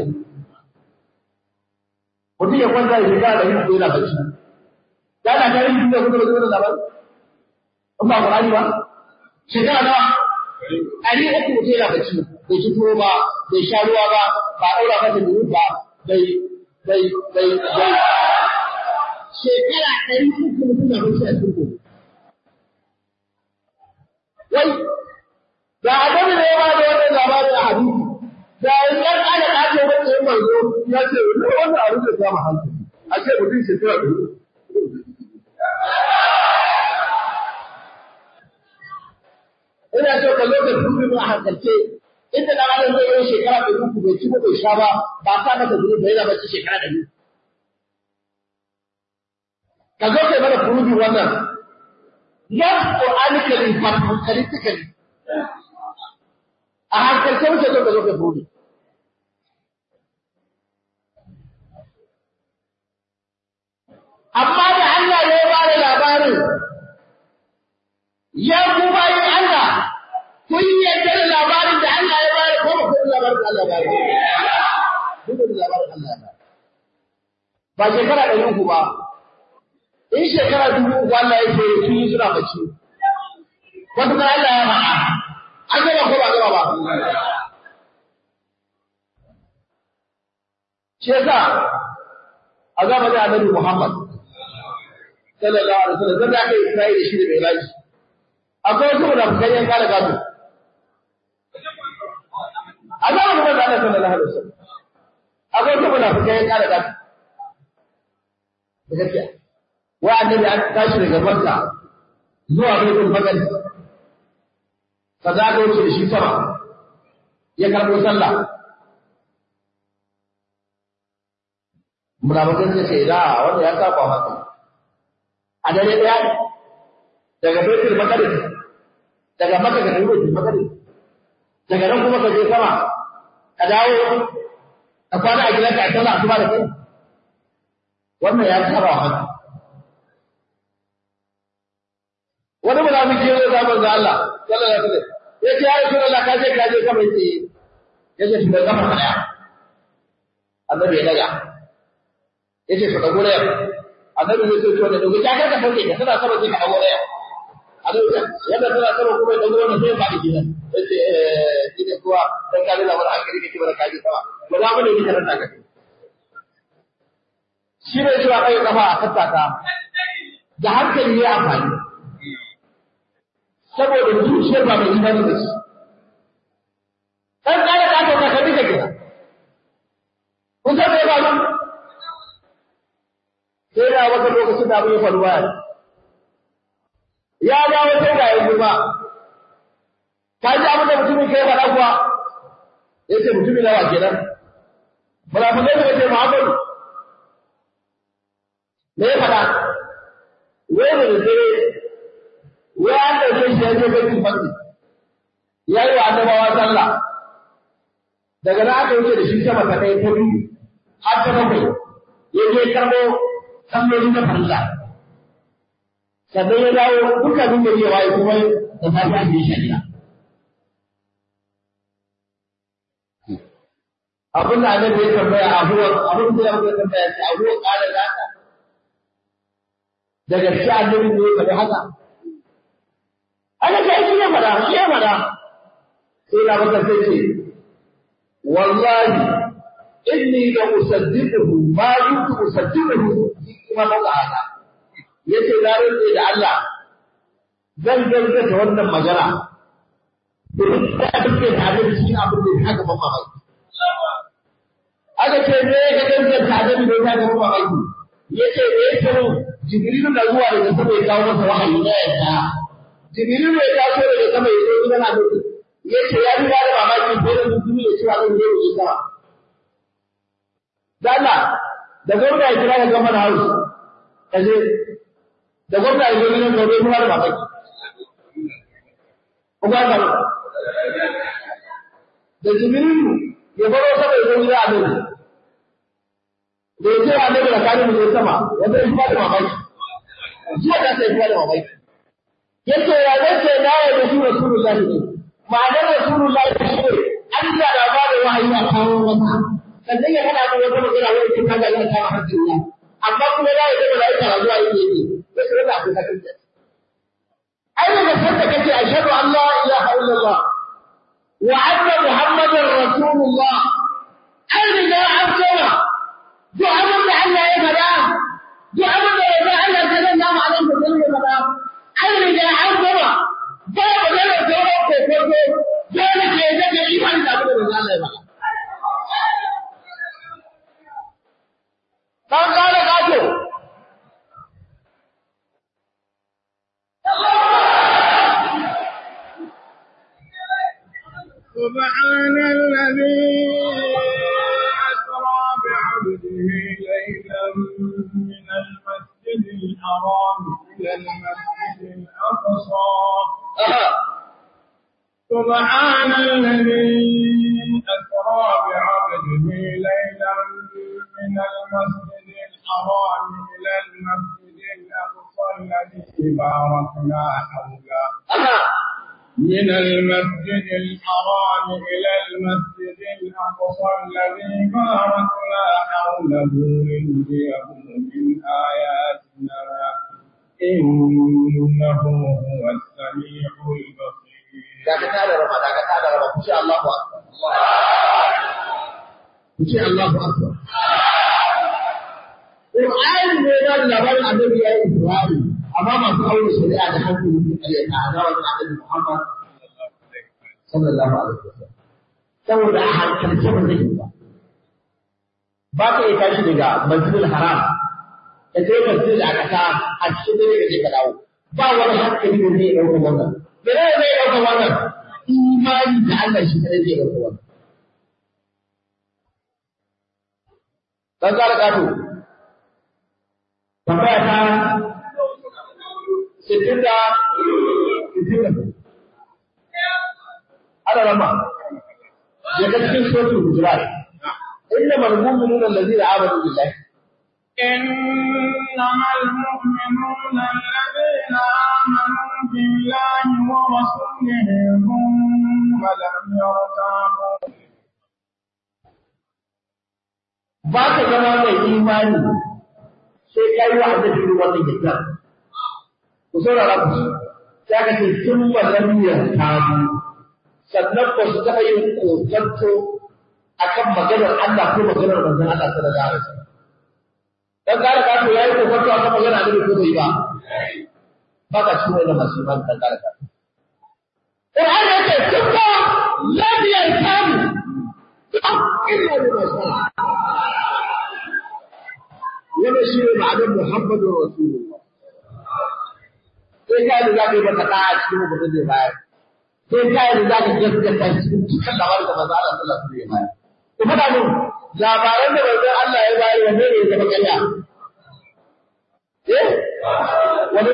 mutum ya kwanta da shekara ɗari uku yana bacci ya na tare da kuma da kuma da labar in ba Qur'ani ba shekara nawa ɗari uku mutum yana bacci bai ci tuwo ba bai sha ruwa ba ba ɗaura masa duru ba bai bai bai bai shekara ɗari uku mutum na bacci a cikin wai da annabi ne ya ba da wannan labarin a hadisi da yan ana ake wanda ya manzo ya ce wannan abin da ya hankali a ce mutum shekara ɗari uku ina so ka lokacin dubin a hankalce inda da ranar zai yi shekara da uku bai ci bai sha ba ba sa masa zuru bai yana bacci shekara da biyu ka zo kai mana furubi wannan not qur'anically but hankalically a hankalce wuce zo ka zo kai furubi amma da Allah ya ba da labarin ya ku bayin Allah kun yarda da labarin da Allah ya bayar ko ba kun labarin da Allah ya bayar kun da labarin Allah ya bayar ba shekara ɗari uku ba in shekara dubu uku Allah ya ce sun yi suna bacci wata kan Allah ya faɗa an gaba ko ba gaba ba shi yasa a zamanin annabi Muhammad sallallahu alaihi wasallam zan da aka yi Isra'ila shi da mai raji akwai wasu munafukai yan kala gado a zamanin manzo Allah sallallahu alaihi wasallam akwai wasu munafukai yan kala gado da gaskiya wa annabi an tashi daga Makka zuwa Baitul Maqdis fa za ka wuce da shi sama ya karɓo sallah munafukai suka ce da wanda ya saba maka a dare daya daga Baitul Maqdis daga Makka ga Baitul Maqdis daga nan kuma ka je sama ka dawo ka kwana a gidanka a sallah asuba da kai wannan ya saba haka wani munafiki ya zo zaman da Allah sallallahu alaihi wasallam yace ya Rasulullah ka je ka je sama yace yace shi bai gama daya annabi ya daga yace ka dago da annabi zai ce to da dogo ta ka sauke ka tana sama sai ka dago da annabi yadda tana sama kuma ya dago wannan sai ba da gidan yace eh kike kuwa dan ka da labar hankali kike bara kaji sama ba za mu ne kike ranta ka
shi ne cewa kai kafa a tattaka da hankali ya amfani saboda zuciyar ba mai imani da shi dan kare ka ta ka dika kira kun san me ba mu sai da wata lokacin da abin ya faru baya ya dawo sai ga yanzu ba ka ji abin da mutumin kai faɗa kuwa ya ce mutumin nawa kenan munafikai da ce Muhammadu me ya faɗa wai da dare wai an ɗauke shi ya je baitul maqdis ya yi wa annabawa sallah daga nan aka wuce da shi sama ta ɗaya ta biyu har ta bakwai ya je karɓo salloli na farilla sannan ya dawo dukkanin da ya waye kuma da safiya da ya shari'a abin da annabi ya tambaya abuwa abin da ya tambaya ce abuwa ƙara zaka daga shi annabi ne ya faɗi haka ana ce shi ya faɗa shi ya faɗa sai na maka sai ce wallahi inni la usaddiquhu ma kuntu usaddiquhu kuma ba haka yace na rantsa da Allah zan gaskata wannan magana domin da duk da annabi cikin abin da ya haka ban mamaki aka ce ne ka gaskata annabi da ya haka ban mamaki yace ne ya sanu jibrilu na zuwa daga sama ya kawo masa wahayi na yadda jibrilu ya taso daga sama ya zo gidan annabi yace ya riga da mamaki sai da mutum ya ce wa zan je ya sama Dala, da gwamna ya kira ka gama da hausa, ka je, da gwamna ya zo gidan gobe kuma da mamaki. Kuma da da Jibrilu ya baro sama ya zo gidan Annabi. Da ya ce wa Annabi da kani mu je sama, wanda ya kuma da mamaki. Jiya da sai kuma da mamaki. Yace ya zace na ya da shi Rasulullahi ne. Ma'anar Rasulullahi shi ne Allah da ba da wahayi a kawo masa. sannan ya hana mu wata magana wani cikin kaga yana kama hakkin Allah amma kuma ya yi da malaika na zuwa yake yi sai su rasa abin hakan ai daga sanda kace ashhadu an la ilaha illallah wa anna muhammadar rasulullah ai riga an gama duk abin da Allah ya faɗa duk abin da ya Allah sallallahu alaihi wa sallam ya faɗa ai riga an gama ba magana da wani kokoto dole ke da imani da abin da Allah ya faɗa ɗan ƙara ƙato.
سبحان الذي أسرى بعبده ليلا من المسجد الحرام إلى المسجد الأقصى سبحان الذي أسرى بعبده ليلا من المسجد الحرام إلى المسجد الأقصى الذي باركنا حوله من المسجد الحرام إلى المسجد الأقصى الذي باركنا حوله لنريه من آياتنا إنه هو السميع البصير
daga tada rama daga tada rama ku ce Allahu akbar ku ce Allahu akbar Qur'ani ne da labarin annabi ya yi Isra'i amma masu aure shari'a da hankali ne kare ta azawar annabi Muhammad sallallahu alaihi wasallam saboda a hankalce ba zai yi ba ba ka yi tashi daga masjidil haram ka je masjid a kasa a cikin dare ka je ka dawo ba wani hankali da zai ɗauka wannan Mene ne zai ɗauka wannan? Imani da Allah shi kadai zai ɗauka wannan. Dan ƙara ƙato. Tambaya ta sittin da sittin da Ana rama. Ya ga cikin suratul Hujurat. Inna al-mu'minuna allazina amanu billahi
إنما المؤمنون الذين آمنوا بالله ورسوله ثم لم يرتابوا
ba ka zama mai imani sai ka yi wa annabi irin wannan yadda ku saurara ku sai ka ce sun walam yartabu sannan ba su taɓa yin kokonto akan maganar Allah ko maganar manzon Allah sallallahu alaihi wasallam dan kare ka to yayi kokarta a kan magana da ko bai ba ba ka cikin wannan masu iman dan kare ka Qur'an ya ce kuma lam yantamu illa bi masala yana shi ne ma'anar Muhammadu Rasulullah sai ka yi za ka yi masa ɗaya a cikin mutum zai bayar sai ka yi za ka gaskata cikin dukkan labarin da manzo Allah sallallahu alaihi wasallam ya bayar ku faɗa min labaran da manzo Allah ya bayar wanne ne ya zama ƙarya eh wani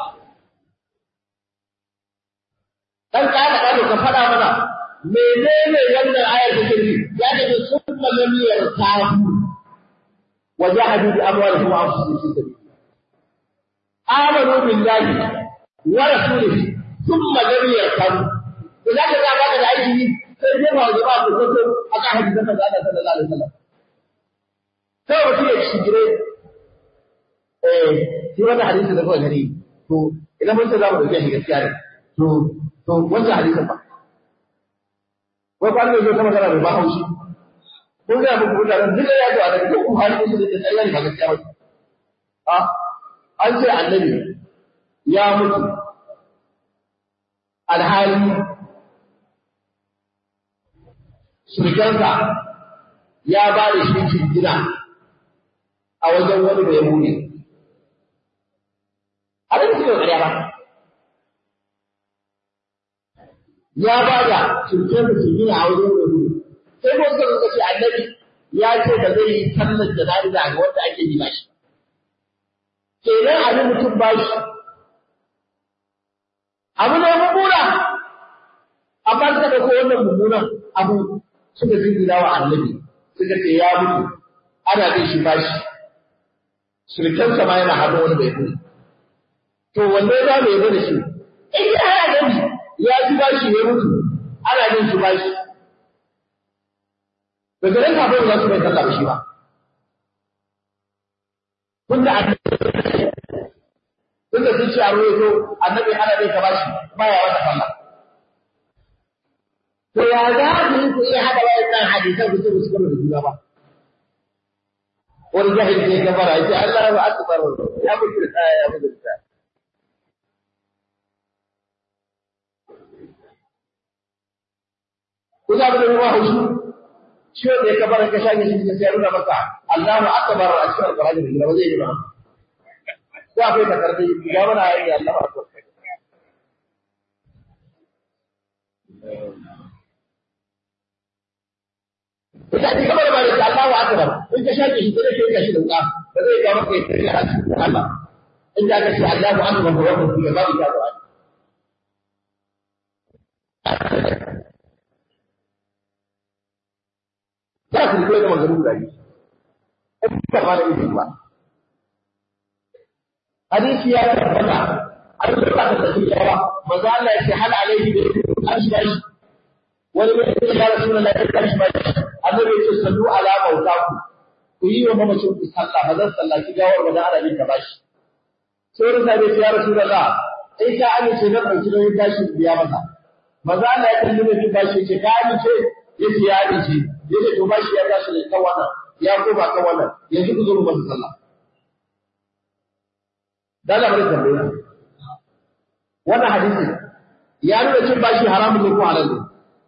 dan kana kana ka faɗa mana menene wannan ayar da take ya ce sunna lam yartabu wa jahadu bi amwalihim wa anfusihim fi sabilillah amanu billahi wa rasulihi thumma lam yartabu idan ka ga da aiki sai dai ba ba ku ko aka hadisi da Allah sallallahu alaihi wasallam sai mutum ya shigire eh shi wannan hadisi da kawai gari to idan mun ce za mu dauke shi gaskiya ne to to wannan hadisin ba wai ba ne zo ta magana mai ba haushi kun ga muku mutanen duk ya zo a daga duk hali ne da tsaya ne ba gaskiya ba a an ce annabi ya mutu alhali surgansa ya ba da shi jingina a wajen wani da ya mune a da cikin ƙarya ba ya ba da surgansa jingina a wajen wani da ya mune sai ko suka ce annabi ya ce ba zai yi sallar jana'iza ga wanda ake yi ba shi kenan abin mutum ba shi abu ne mummuna amma suka ɗauko wannan mummunan abu suka jingina wa annabi suka ce ya mutu ana bin shi bashi surkansa ma yana hannu wani bai kuri to wanne za mu yi da shi in ya annabi ya ji bashi ya mutu ana bin shi bashi daga nan kafin za su bai sallah shi ba tunda annabi tunda sun ce a ruwaito annabi ana bin ka bashi baya wata sallah To ya za ku yi ku iya haɗa wayannan hadisan ku ce ku cigaba da juna ba. Wani jahil ne ya fara ya ce Allah ba akbar ya mutu da tsaya ya mutu da tsaya. Ku za mu da ruwa haushi shi wanda ya kabar ka shage shi sai ya nuna maka Allahu akbar a cikin Al-Qur'ani da gida ba zai yi ba. Ko akwai takardu ya mana ayi Allahu akbar. Ita ce kamar ba da Allahu akbar in ka shake shi sai ka shi da wuka ba zai ga maka ya haji Allah in ka ce Allahu akbar ba wannan shi ba ya ga Ba ku koyi da maganin da yi. In ka fara yin ba. Hadisi ya tabbata an rubuta da shi ba manzo Allah ya ce hal alaihi bi ashbahi wani mai ce ya rasu na ya tashi ba annabi ya ce sallu ala mautaku ku yi wa mamacin ku sallah ba zan sallaki gawar ba dan ana bin ka bashi sai wani sabai ya rasu da in ka amince zan ɗauki nauyin tashi biya masa maza Allah ya kalli mai bashi ya ce ka amince ya ce ya amince ya ce to bashi ya tashi ne kan wannan ya koma kan wannan yanzu ku zo mu masa sallah dan Allah bari tambaye wannan hadisi ya nuna cin bashi haramun ne ko halal ne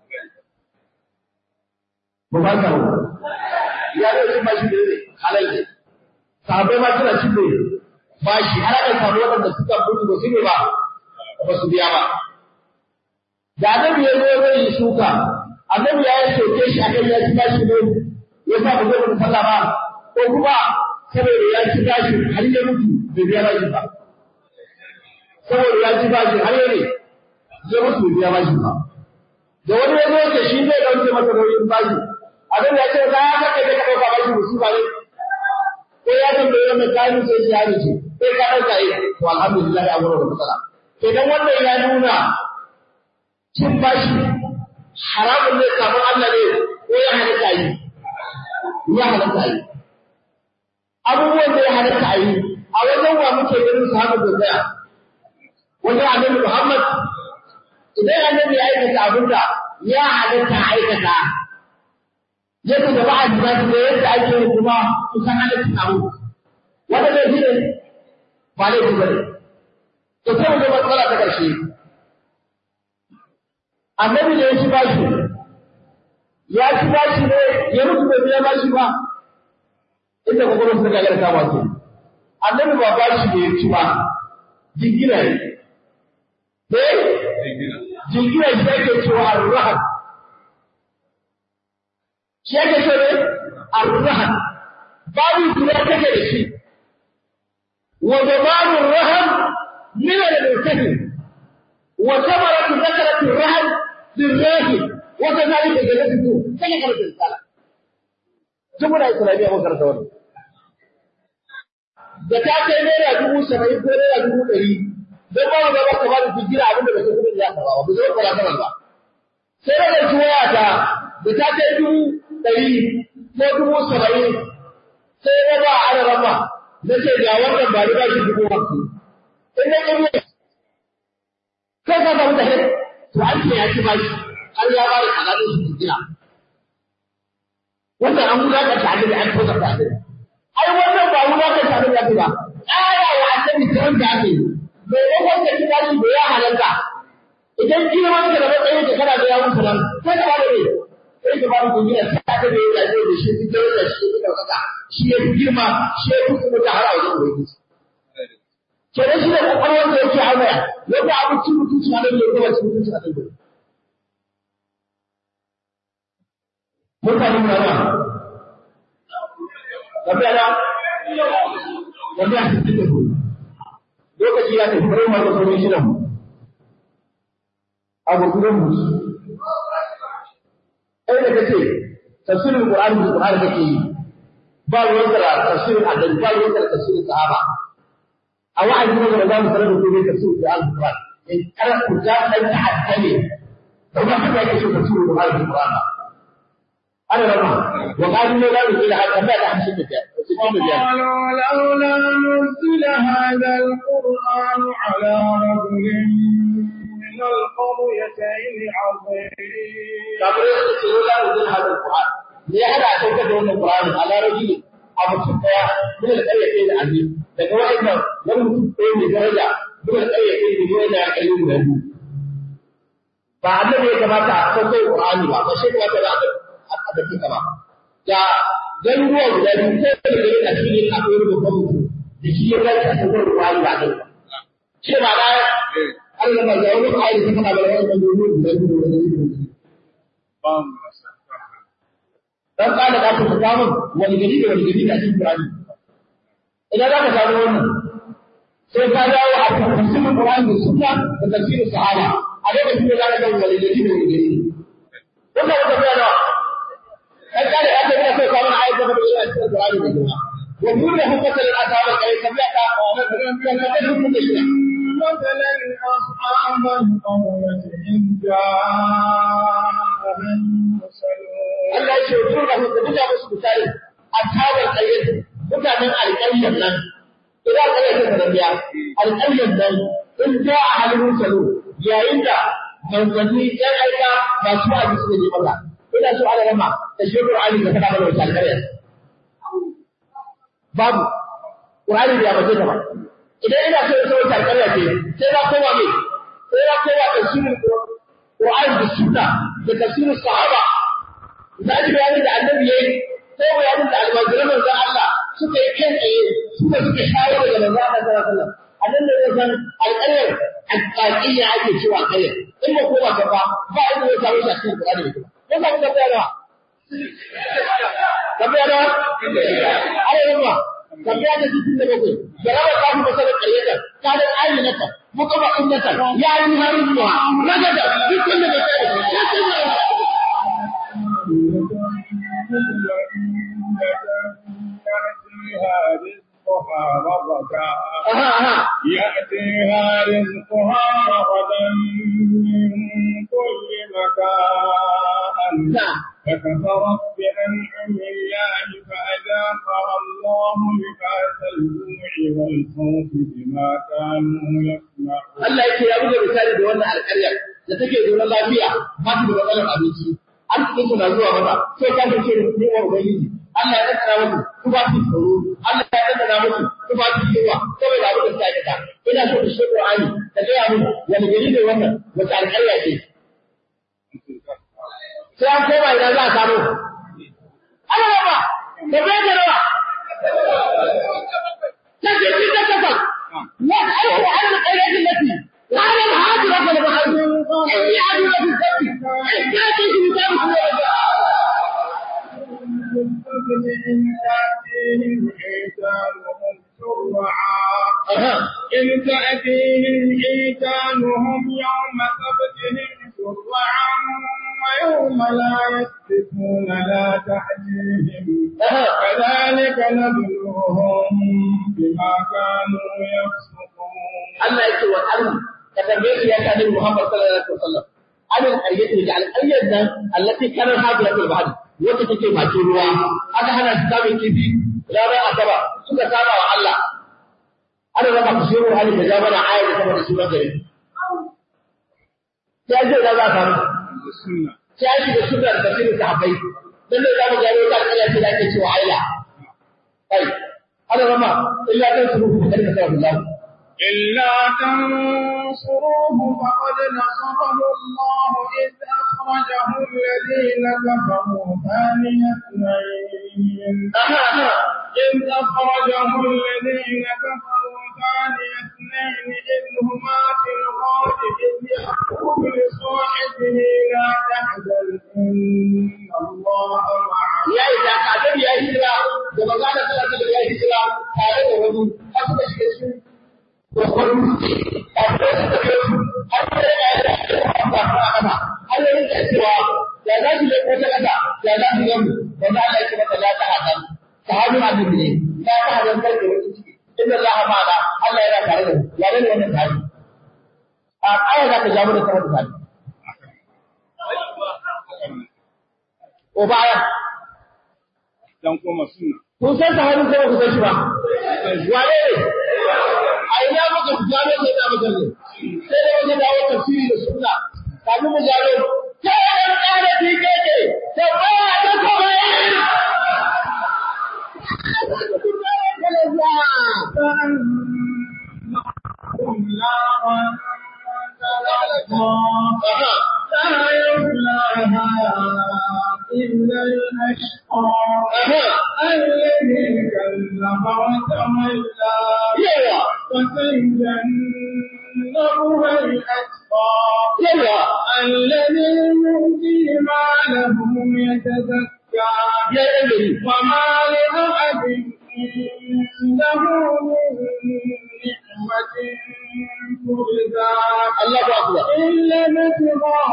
ba ba ka rawa ya nuna cin bashi ne halal ne sahabbai ma suna cin ne bashi har aka samu waɗanda suka mutu ba su ne ba ba su biya ba da annabi ya zo zai yi shuka annabi ya yi soke shi akan ya ci bashi ne ya sa ba zai mutu sallah ba ko kuma saboda ya ci bashi har ya mutu bai biya bashi ba saboda ya ci bashi har ya ne zai mutu bai biya bashi ba da wani ya zo ce shi zai dauke masa nauyin bashi annabi ya ce za ka kai ka dauka bashi musiba ne ko ya tambaye wannan kayan sai ya ce sai ka dauka yi to alhamdulillah a wurin da matsala idan wannan ya nuna cin bashi haramun ne kafin Allah ne ko ya halatta yi ya halatta yi abubuwan da ya halatta yi a wajen wa muke ganin su haka da tsaya wajen annabi Muhammad idan annabi ya aikata abin da ya halatta aikata yadda da ba'a da da yadda ake yi kuma kusan halatta abu wanda zai fi ne ba laifi ba ne to sai mu ga matsala ta ƙarshe annabi da ya ci bashi ya ci bashi ne ya mutu bai biya bashi ba inda kokarin suka ga kama su annabi ba bashi ne ya ci ba jingina ne ne jingina shi ake cewa arrahan shi ake cewa ne arrahan babu guda take da shi wa zamanun rahan min al-mutahin wa samaratu zakaratu rahan lirrahi wa kadhalika jannatu kana kana tsala jumla islamiyya ko karanta wannan da ta kai naira dubu saba'in ko naira dubu ɗari don ba mu gaba ka ba da jira abin da ba sai kuɗin ya karɓa ba ba zai kwara kana ba sai da ɗauki waya ta da ta kai dubu ɗari ko dubu saba'in sai ya ba a rama na ce ga wannan ba ni ba shi dubu hamsin in na ƙirye kai ka samu da hit to an ce ya ci ba shi har ya ba da kaɗaɗin shi jira wannan an gudanar da abin da an tosa ta abin ai wannan ba gudanar da abin da ake ba ƙara wa annabi kiran da ake yi maimakon ka kira shi da ya halarta idan girman ka da matsayin ka kana da yawun sanan sai ka bada ne sai ka bada kungiya sai ka da ya da shi duk da da shi da kaka shi ya girma shi ya kuma da har a wajen ubangiji kenan shi da kokarin da yake hawa yadda abincin mutunci a nan ne kuma cin mutunci a nan ne mutane na nan tafiya na tafiya cikin da kuma lokaci ya tafi bari mu sauran shi nan a gurgurin mu ai da kace tafsirin qur'ani da qur'ani kake yi ba ruwan da tafsirin annabi ba ruwan da tafsirin sahaba a wa'azi ne da zamu sanar da ku ne tafsirin da al-qur'ani in kar ku ta dan ta'addale da ba ka yake so tafsirin qur'ani da qur'ani ana rama wa qalu la ilaha illa anta la hamsin da
قالوا لولا نزل هذا القرآن على رجل من القريتين عظيم
kamar yadda ce yau zamu zai hada Qur'an ne ya hada sauka da wannan Qur'ani a larabi a mutum daya min al-qaryati da azim daga wa'annan wani mutum ɗaya mai daraja min al-qaryati da yau da kai mu da ba annabi ya kamata a sauka Qur'ani ba ba shi kamata da a da kika ba da garuruwa guda biyu sai da gari a cikin akwai babban mutum da shi ya dace a sauka Qur'ani ba kai shi ba da Allah ba ya wani ayi da kana da wannan garuruwa guda biyu da dan kana da ku samu wani gari da wani gari da cikin Qur'ani idan za ka samu wannan sai ka dawo a tafsirin Qur'ani da sunna da tafsirin sahaba a lokacin da za ka ga wani gari da wani gari wannan wata bayana dan kana da aka sai ka mana ayatu da cikin Qur'ani da sunna wa kullu hukmatan al-asaba kai tabiata wa man kana hukum da shi
مثلا أصحاب القرية إذ جاءهم المرسلون
Allah ya ce ku da ku buga musu misali ashabul qayyid mutanen alƙaryar nan idan ka yi ta biya alƙaryar nan in ja a halin salo yayin da manzanni ɗan aika masu ba su ne Allah ina so Allah rama da shi Qur'ani da kada mana wata alƙaryar babu Qur'ani da ba ta ba idan ina so in wata alƙarya ce sai na koma me sai na koma tafsirin Qur'ani da sunna da tafsirin sahaba da ji bayanin da annabi yayi ko bayanin da almajiran manzon Allah suka yi kai tsaye suka suka shawo daga manzon Allah sallallahu alaihi wasallam annan da ya san alƙaryar alƙaƙiyya ake cewa ƙaryar in ba ko ba ka ba ba inda ya samu shi a cikin Qur'ani ne ko ka ga bayana ka bayana ai yamma ka bayana cikin da bakwai da rawa ka fi masala ƙaryata ka da ayyuka muka ba innata ya yi harin ruwa nagada dukkan da bakwai
يأتيها رزقها رغدا
aha aha
يأتيها رزقها رغدا من كل مكان
na'am
فكفرت بأنعم الله فأذاقها الله لباس الجوع والخوف بما كانوا يصنعون
Allah yake ya buga misali da wannan alƙaryar da take zaune lafiya ba ta da matsalar abinci arzikin su na zuwa mata sai ka ce ni wa ubangiji Allah ya tsara musu tufafin tsoro Allah ya tsara musu tufafin yawa saboda abin da suka aikata ina so ku shi Qur'ani ka ga mu wani gari ne wannan wata alƙarya ce sai an koma idan za a samu ana ba da bai da rawa ta ce ci ta kafa ya aiko an da ƙarya allati قال الهاجر رب العالمين إني أدعو في السبت إن كانت في كتاب
القبل إن تأتيهم حيتانهم شرعا إن تأتيهم حيتانهم يوم سبتهم شرعا ويوم لا يسبتون لا تأتيهم كذلك نبلوهم بما كانوا يفسقون
Allah yake wa Allah ka tambaye shi ya kanin Muhammad sallallahu alaihi wasallam alal qaryati da alqaryat nan allati kana hadira fil bahr wacce take bakin ruwa aka hana su samun kifi ranar asaba suka saba wa Allah ana raba ku shiru hali da jama'a aya da sama da sunan gari sai ji da za ka samu sai ji da sunan da tafsirin sahabbai dan da zamu gano ta alƙarya ce da ake cewa aila kai ana rama illa kan su ku da sallallahu
إلا تنصروه فقد نصره الله إذ أخرجه الذين كفروا ثاني اثنين إذ أخرجه الذين كفروا ثاني اثنين إذ هما في الغار إذ يقول لصاحبه لا تحزن إن الله معنا
ya yi da kadar ya yi hijira da magana tana da ya yi hijira tare da wani har suka shiga cikin kokon dutse a da suka kai su har da ya yi da ba su a kasa har ya rinka cewa ya za su leko ta kasa ya za su gamu wanda Allah ya ce masa la ta hadan sahabin annabi ne la ta hadan kar da wani ciki inna Allah ma'ana Allah yana tare da mu ya ne wannan sahabi a aya za ka jawo da sahabi sahabi ko baya
dan kuma suna
kun san sahabin ko ba ku san shi ba wane ne a ina muka gano sai da muka ne sai da wajen dawo tafsiri da sunna kafin mu gano sai an ƙara tikeke sai ba da kuma
فأنهم نارا تلظى لا يصلاها إلا الأشقى الذي كذب وتولى
yawa
وسيجنبها الأتقى
yawa
الذي يؤتي ماله يتزكى
ya ɗan gari
وما لأحد عنده من نعمة تجزى
Allah ba ku
إلا ابتغاء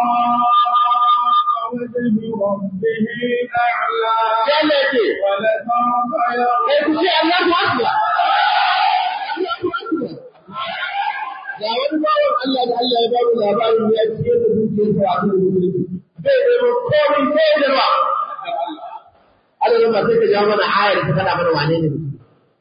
وجه ربه الأعلى
sai Allah ya ce
ولسوف
kai
يرضى
ku ce Allahu akbar Allahu akbar ga wani bawan Allah da Allah ya ba mu labarin ya ce da dukiyar sa a cikin musulunci zai zama komai sai da ba Allah ma sai ka jawo mana ayar ta faɗa mana wane ne mutum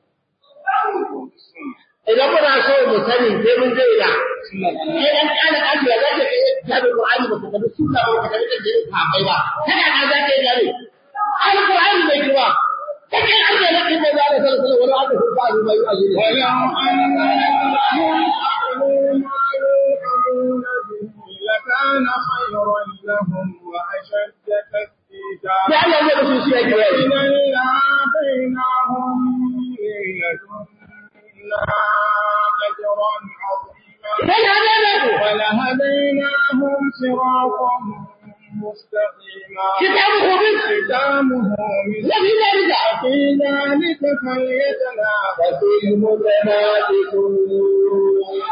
idan muna so mu sani sai mun je ina sai dan kana kaji ya zaka kai tabi Qur'ani ba ka tabi sunna ba ka tabi da ka bai ba kana da zaka yi gare Al-Qur'ani bai kuma kake Allah ya kike da Allah sallallahu alaihi wa sallam wala aka ba yi ajiye
ولو أنهم يعلمون به لكان خيرا لهم وأشد تثبيتا
sai Allah ya musu shi yake yi
إذا لآتيناهم من لدنا أجرا عظيما
sai hada ne ku
ولهديناهم صراطا مستقيما
kitabu bin
ختامه مسك
lafi dalika
في ذلك فليتنافس
المتنافسون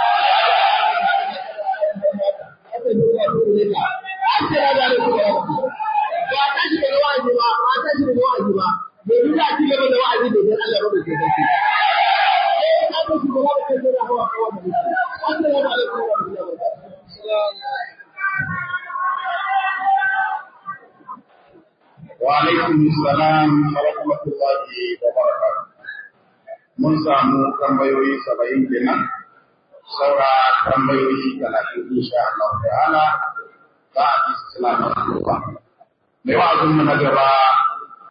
Assalamu alaikum wa rahmatullahi. Ba ta shi daga wa'azi ba, ba ta shi daga wa'azi ba. Domin za a ci gaba da wa'azi da dan Allah ba da ke sarki. Eh, ka ga shi gaba da kai da hawa hawa da shi. Assalamu alaikum wa rahmatullahi wa barakatuh.
وعليكم السلام ورحمة الله وبركاته. Mun samu tambayoyi saba'in kenan, saura tambayoyi talatin insha Allah ta'ala za a ji su suna nan zuwa. Mai wa'azin mu na gaba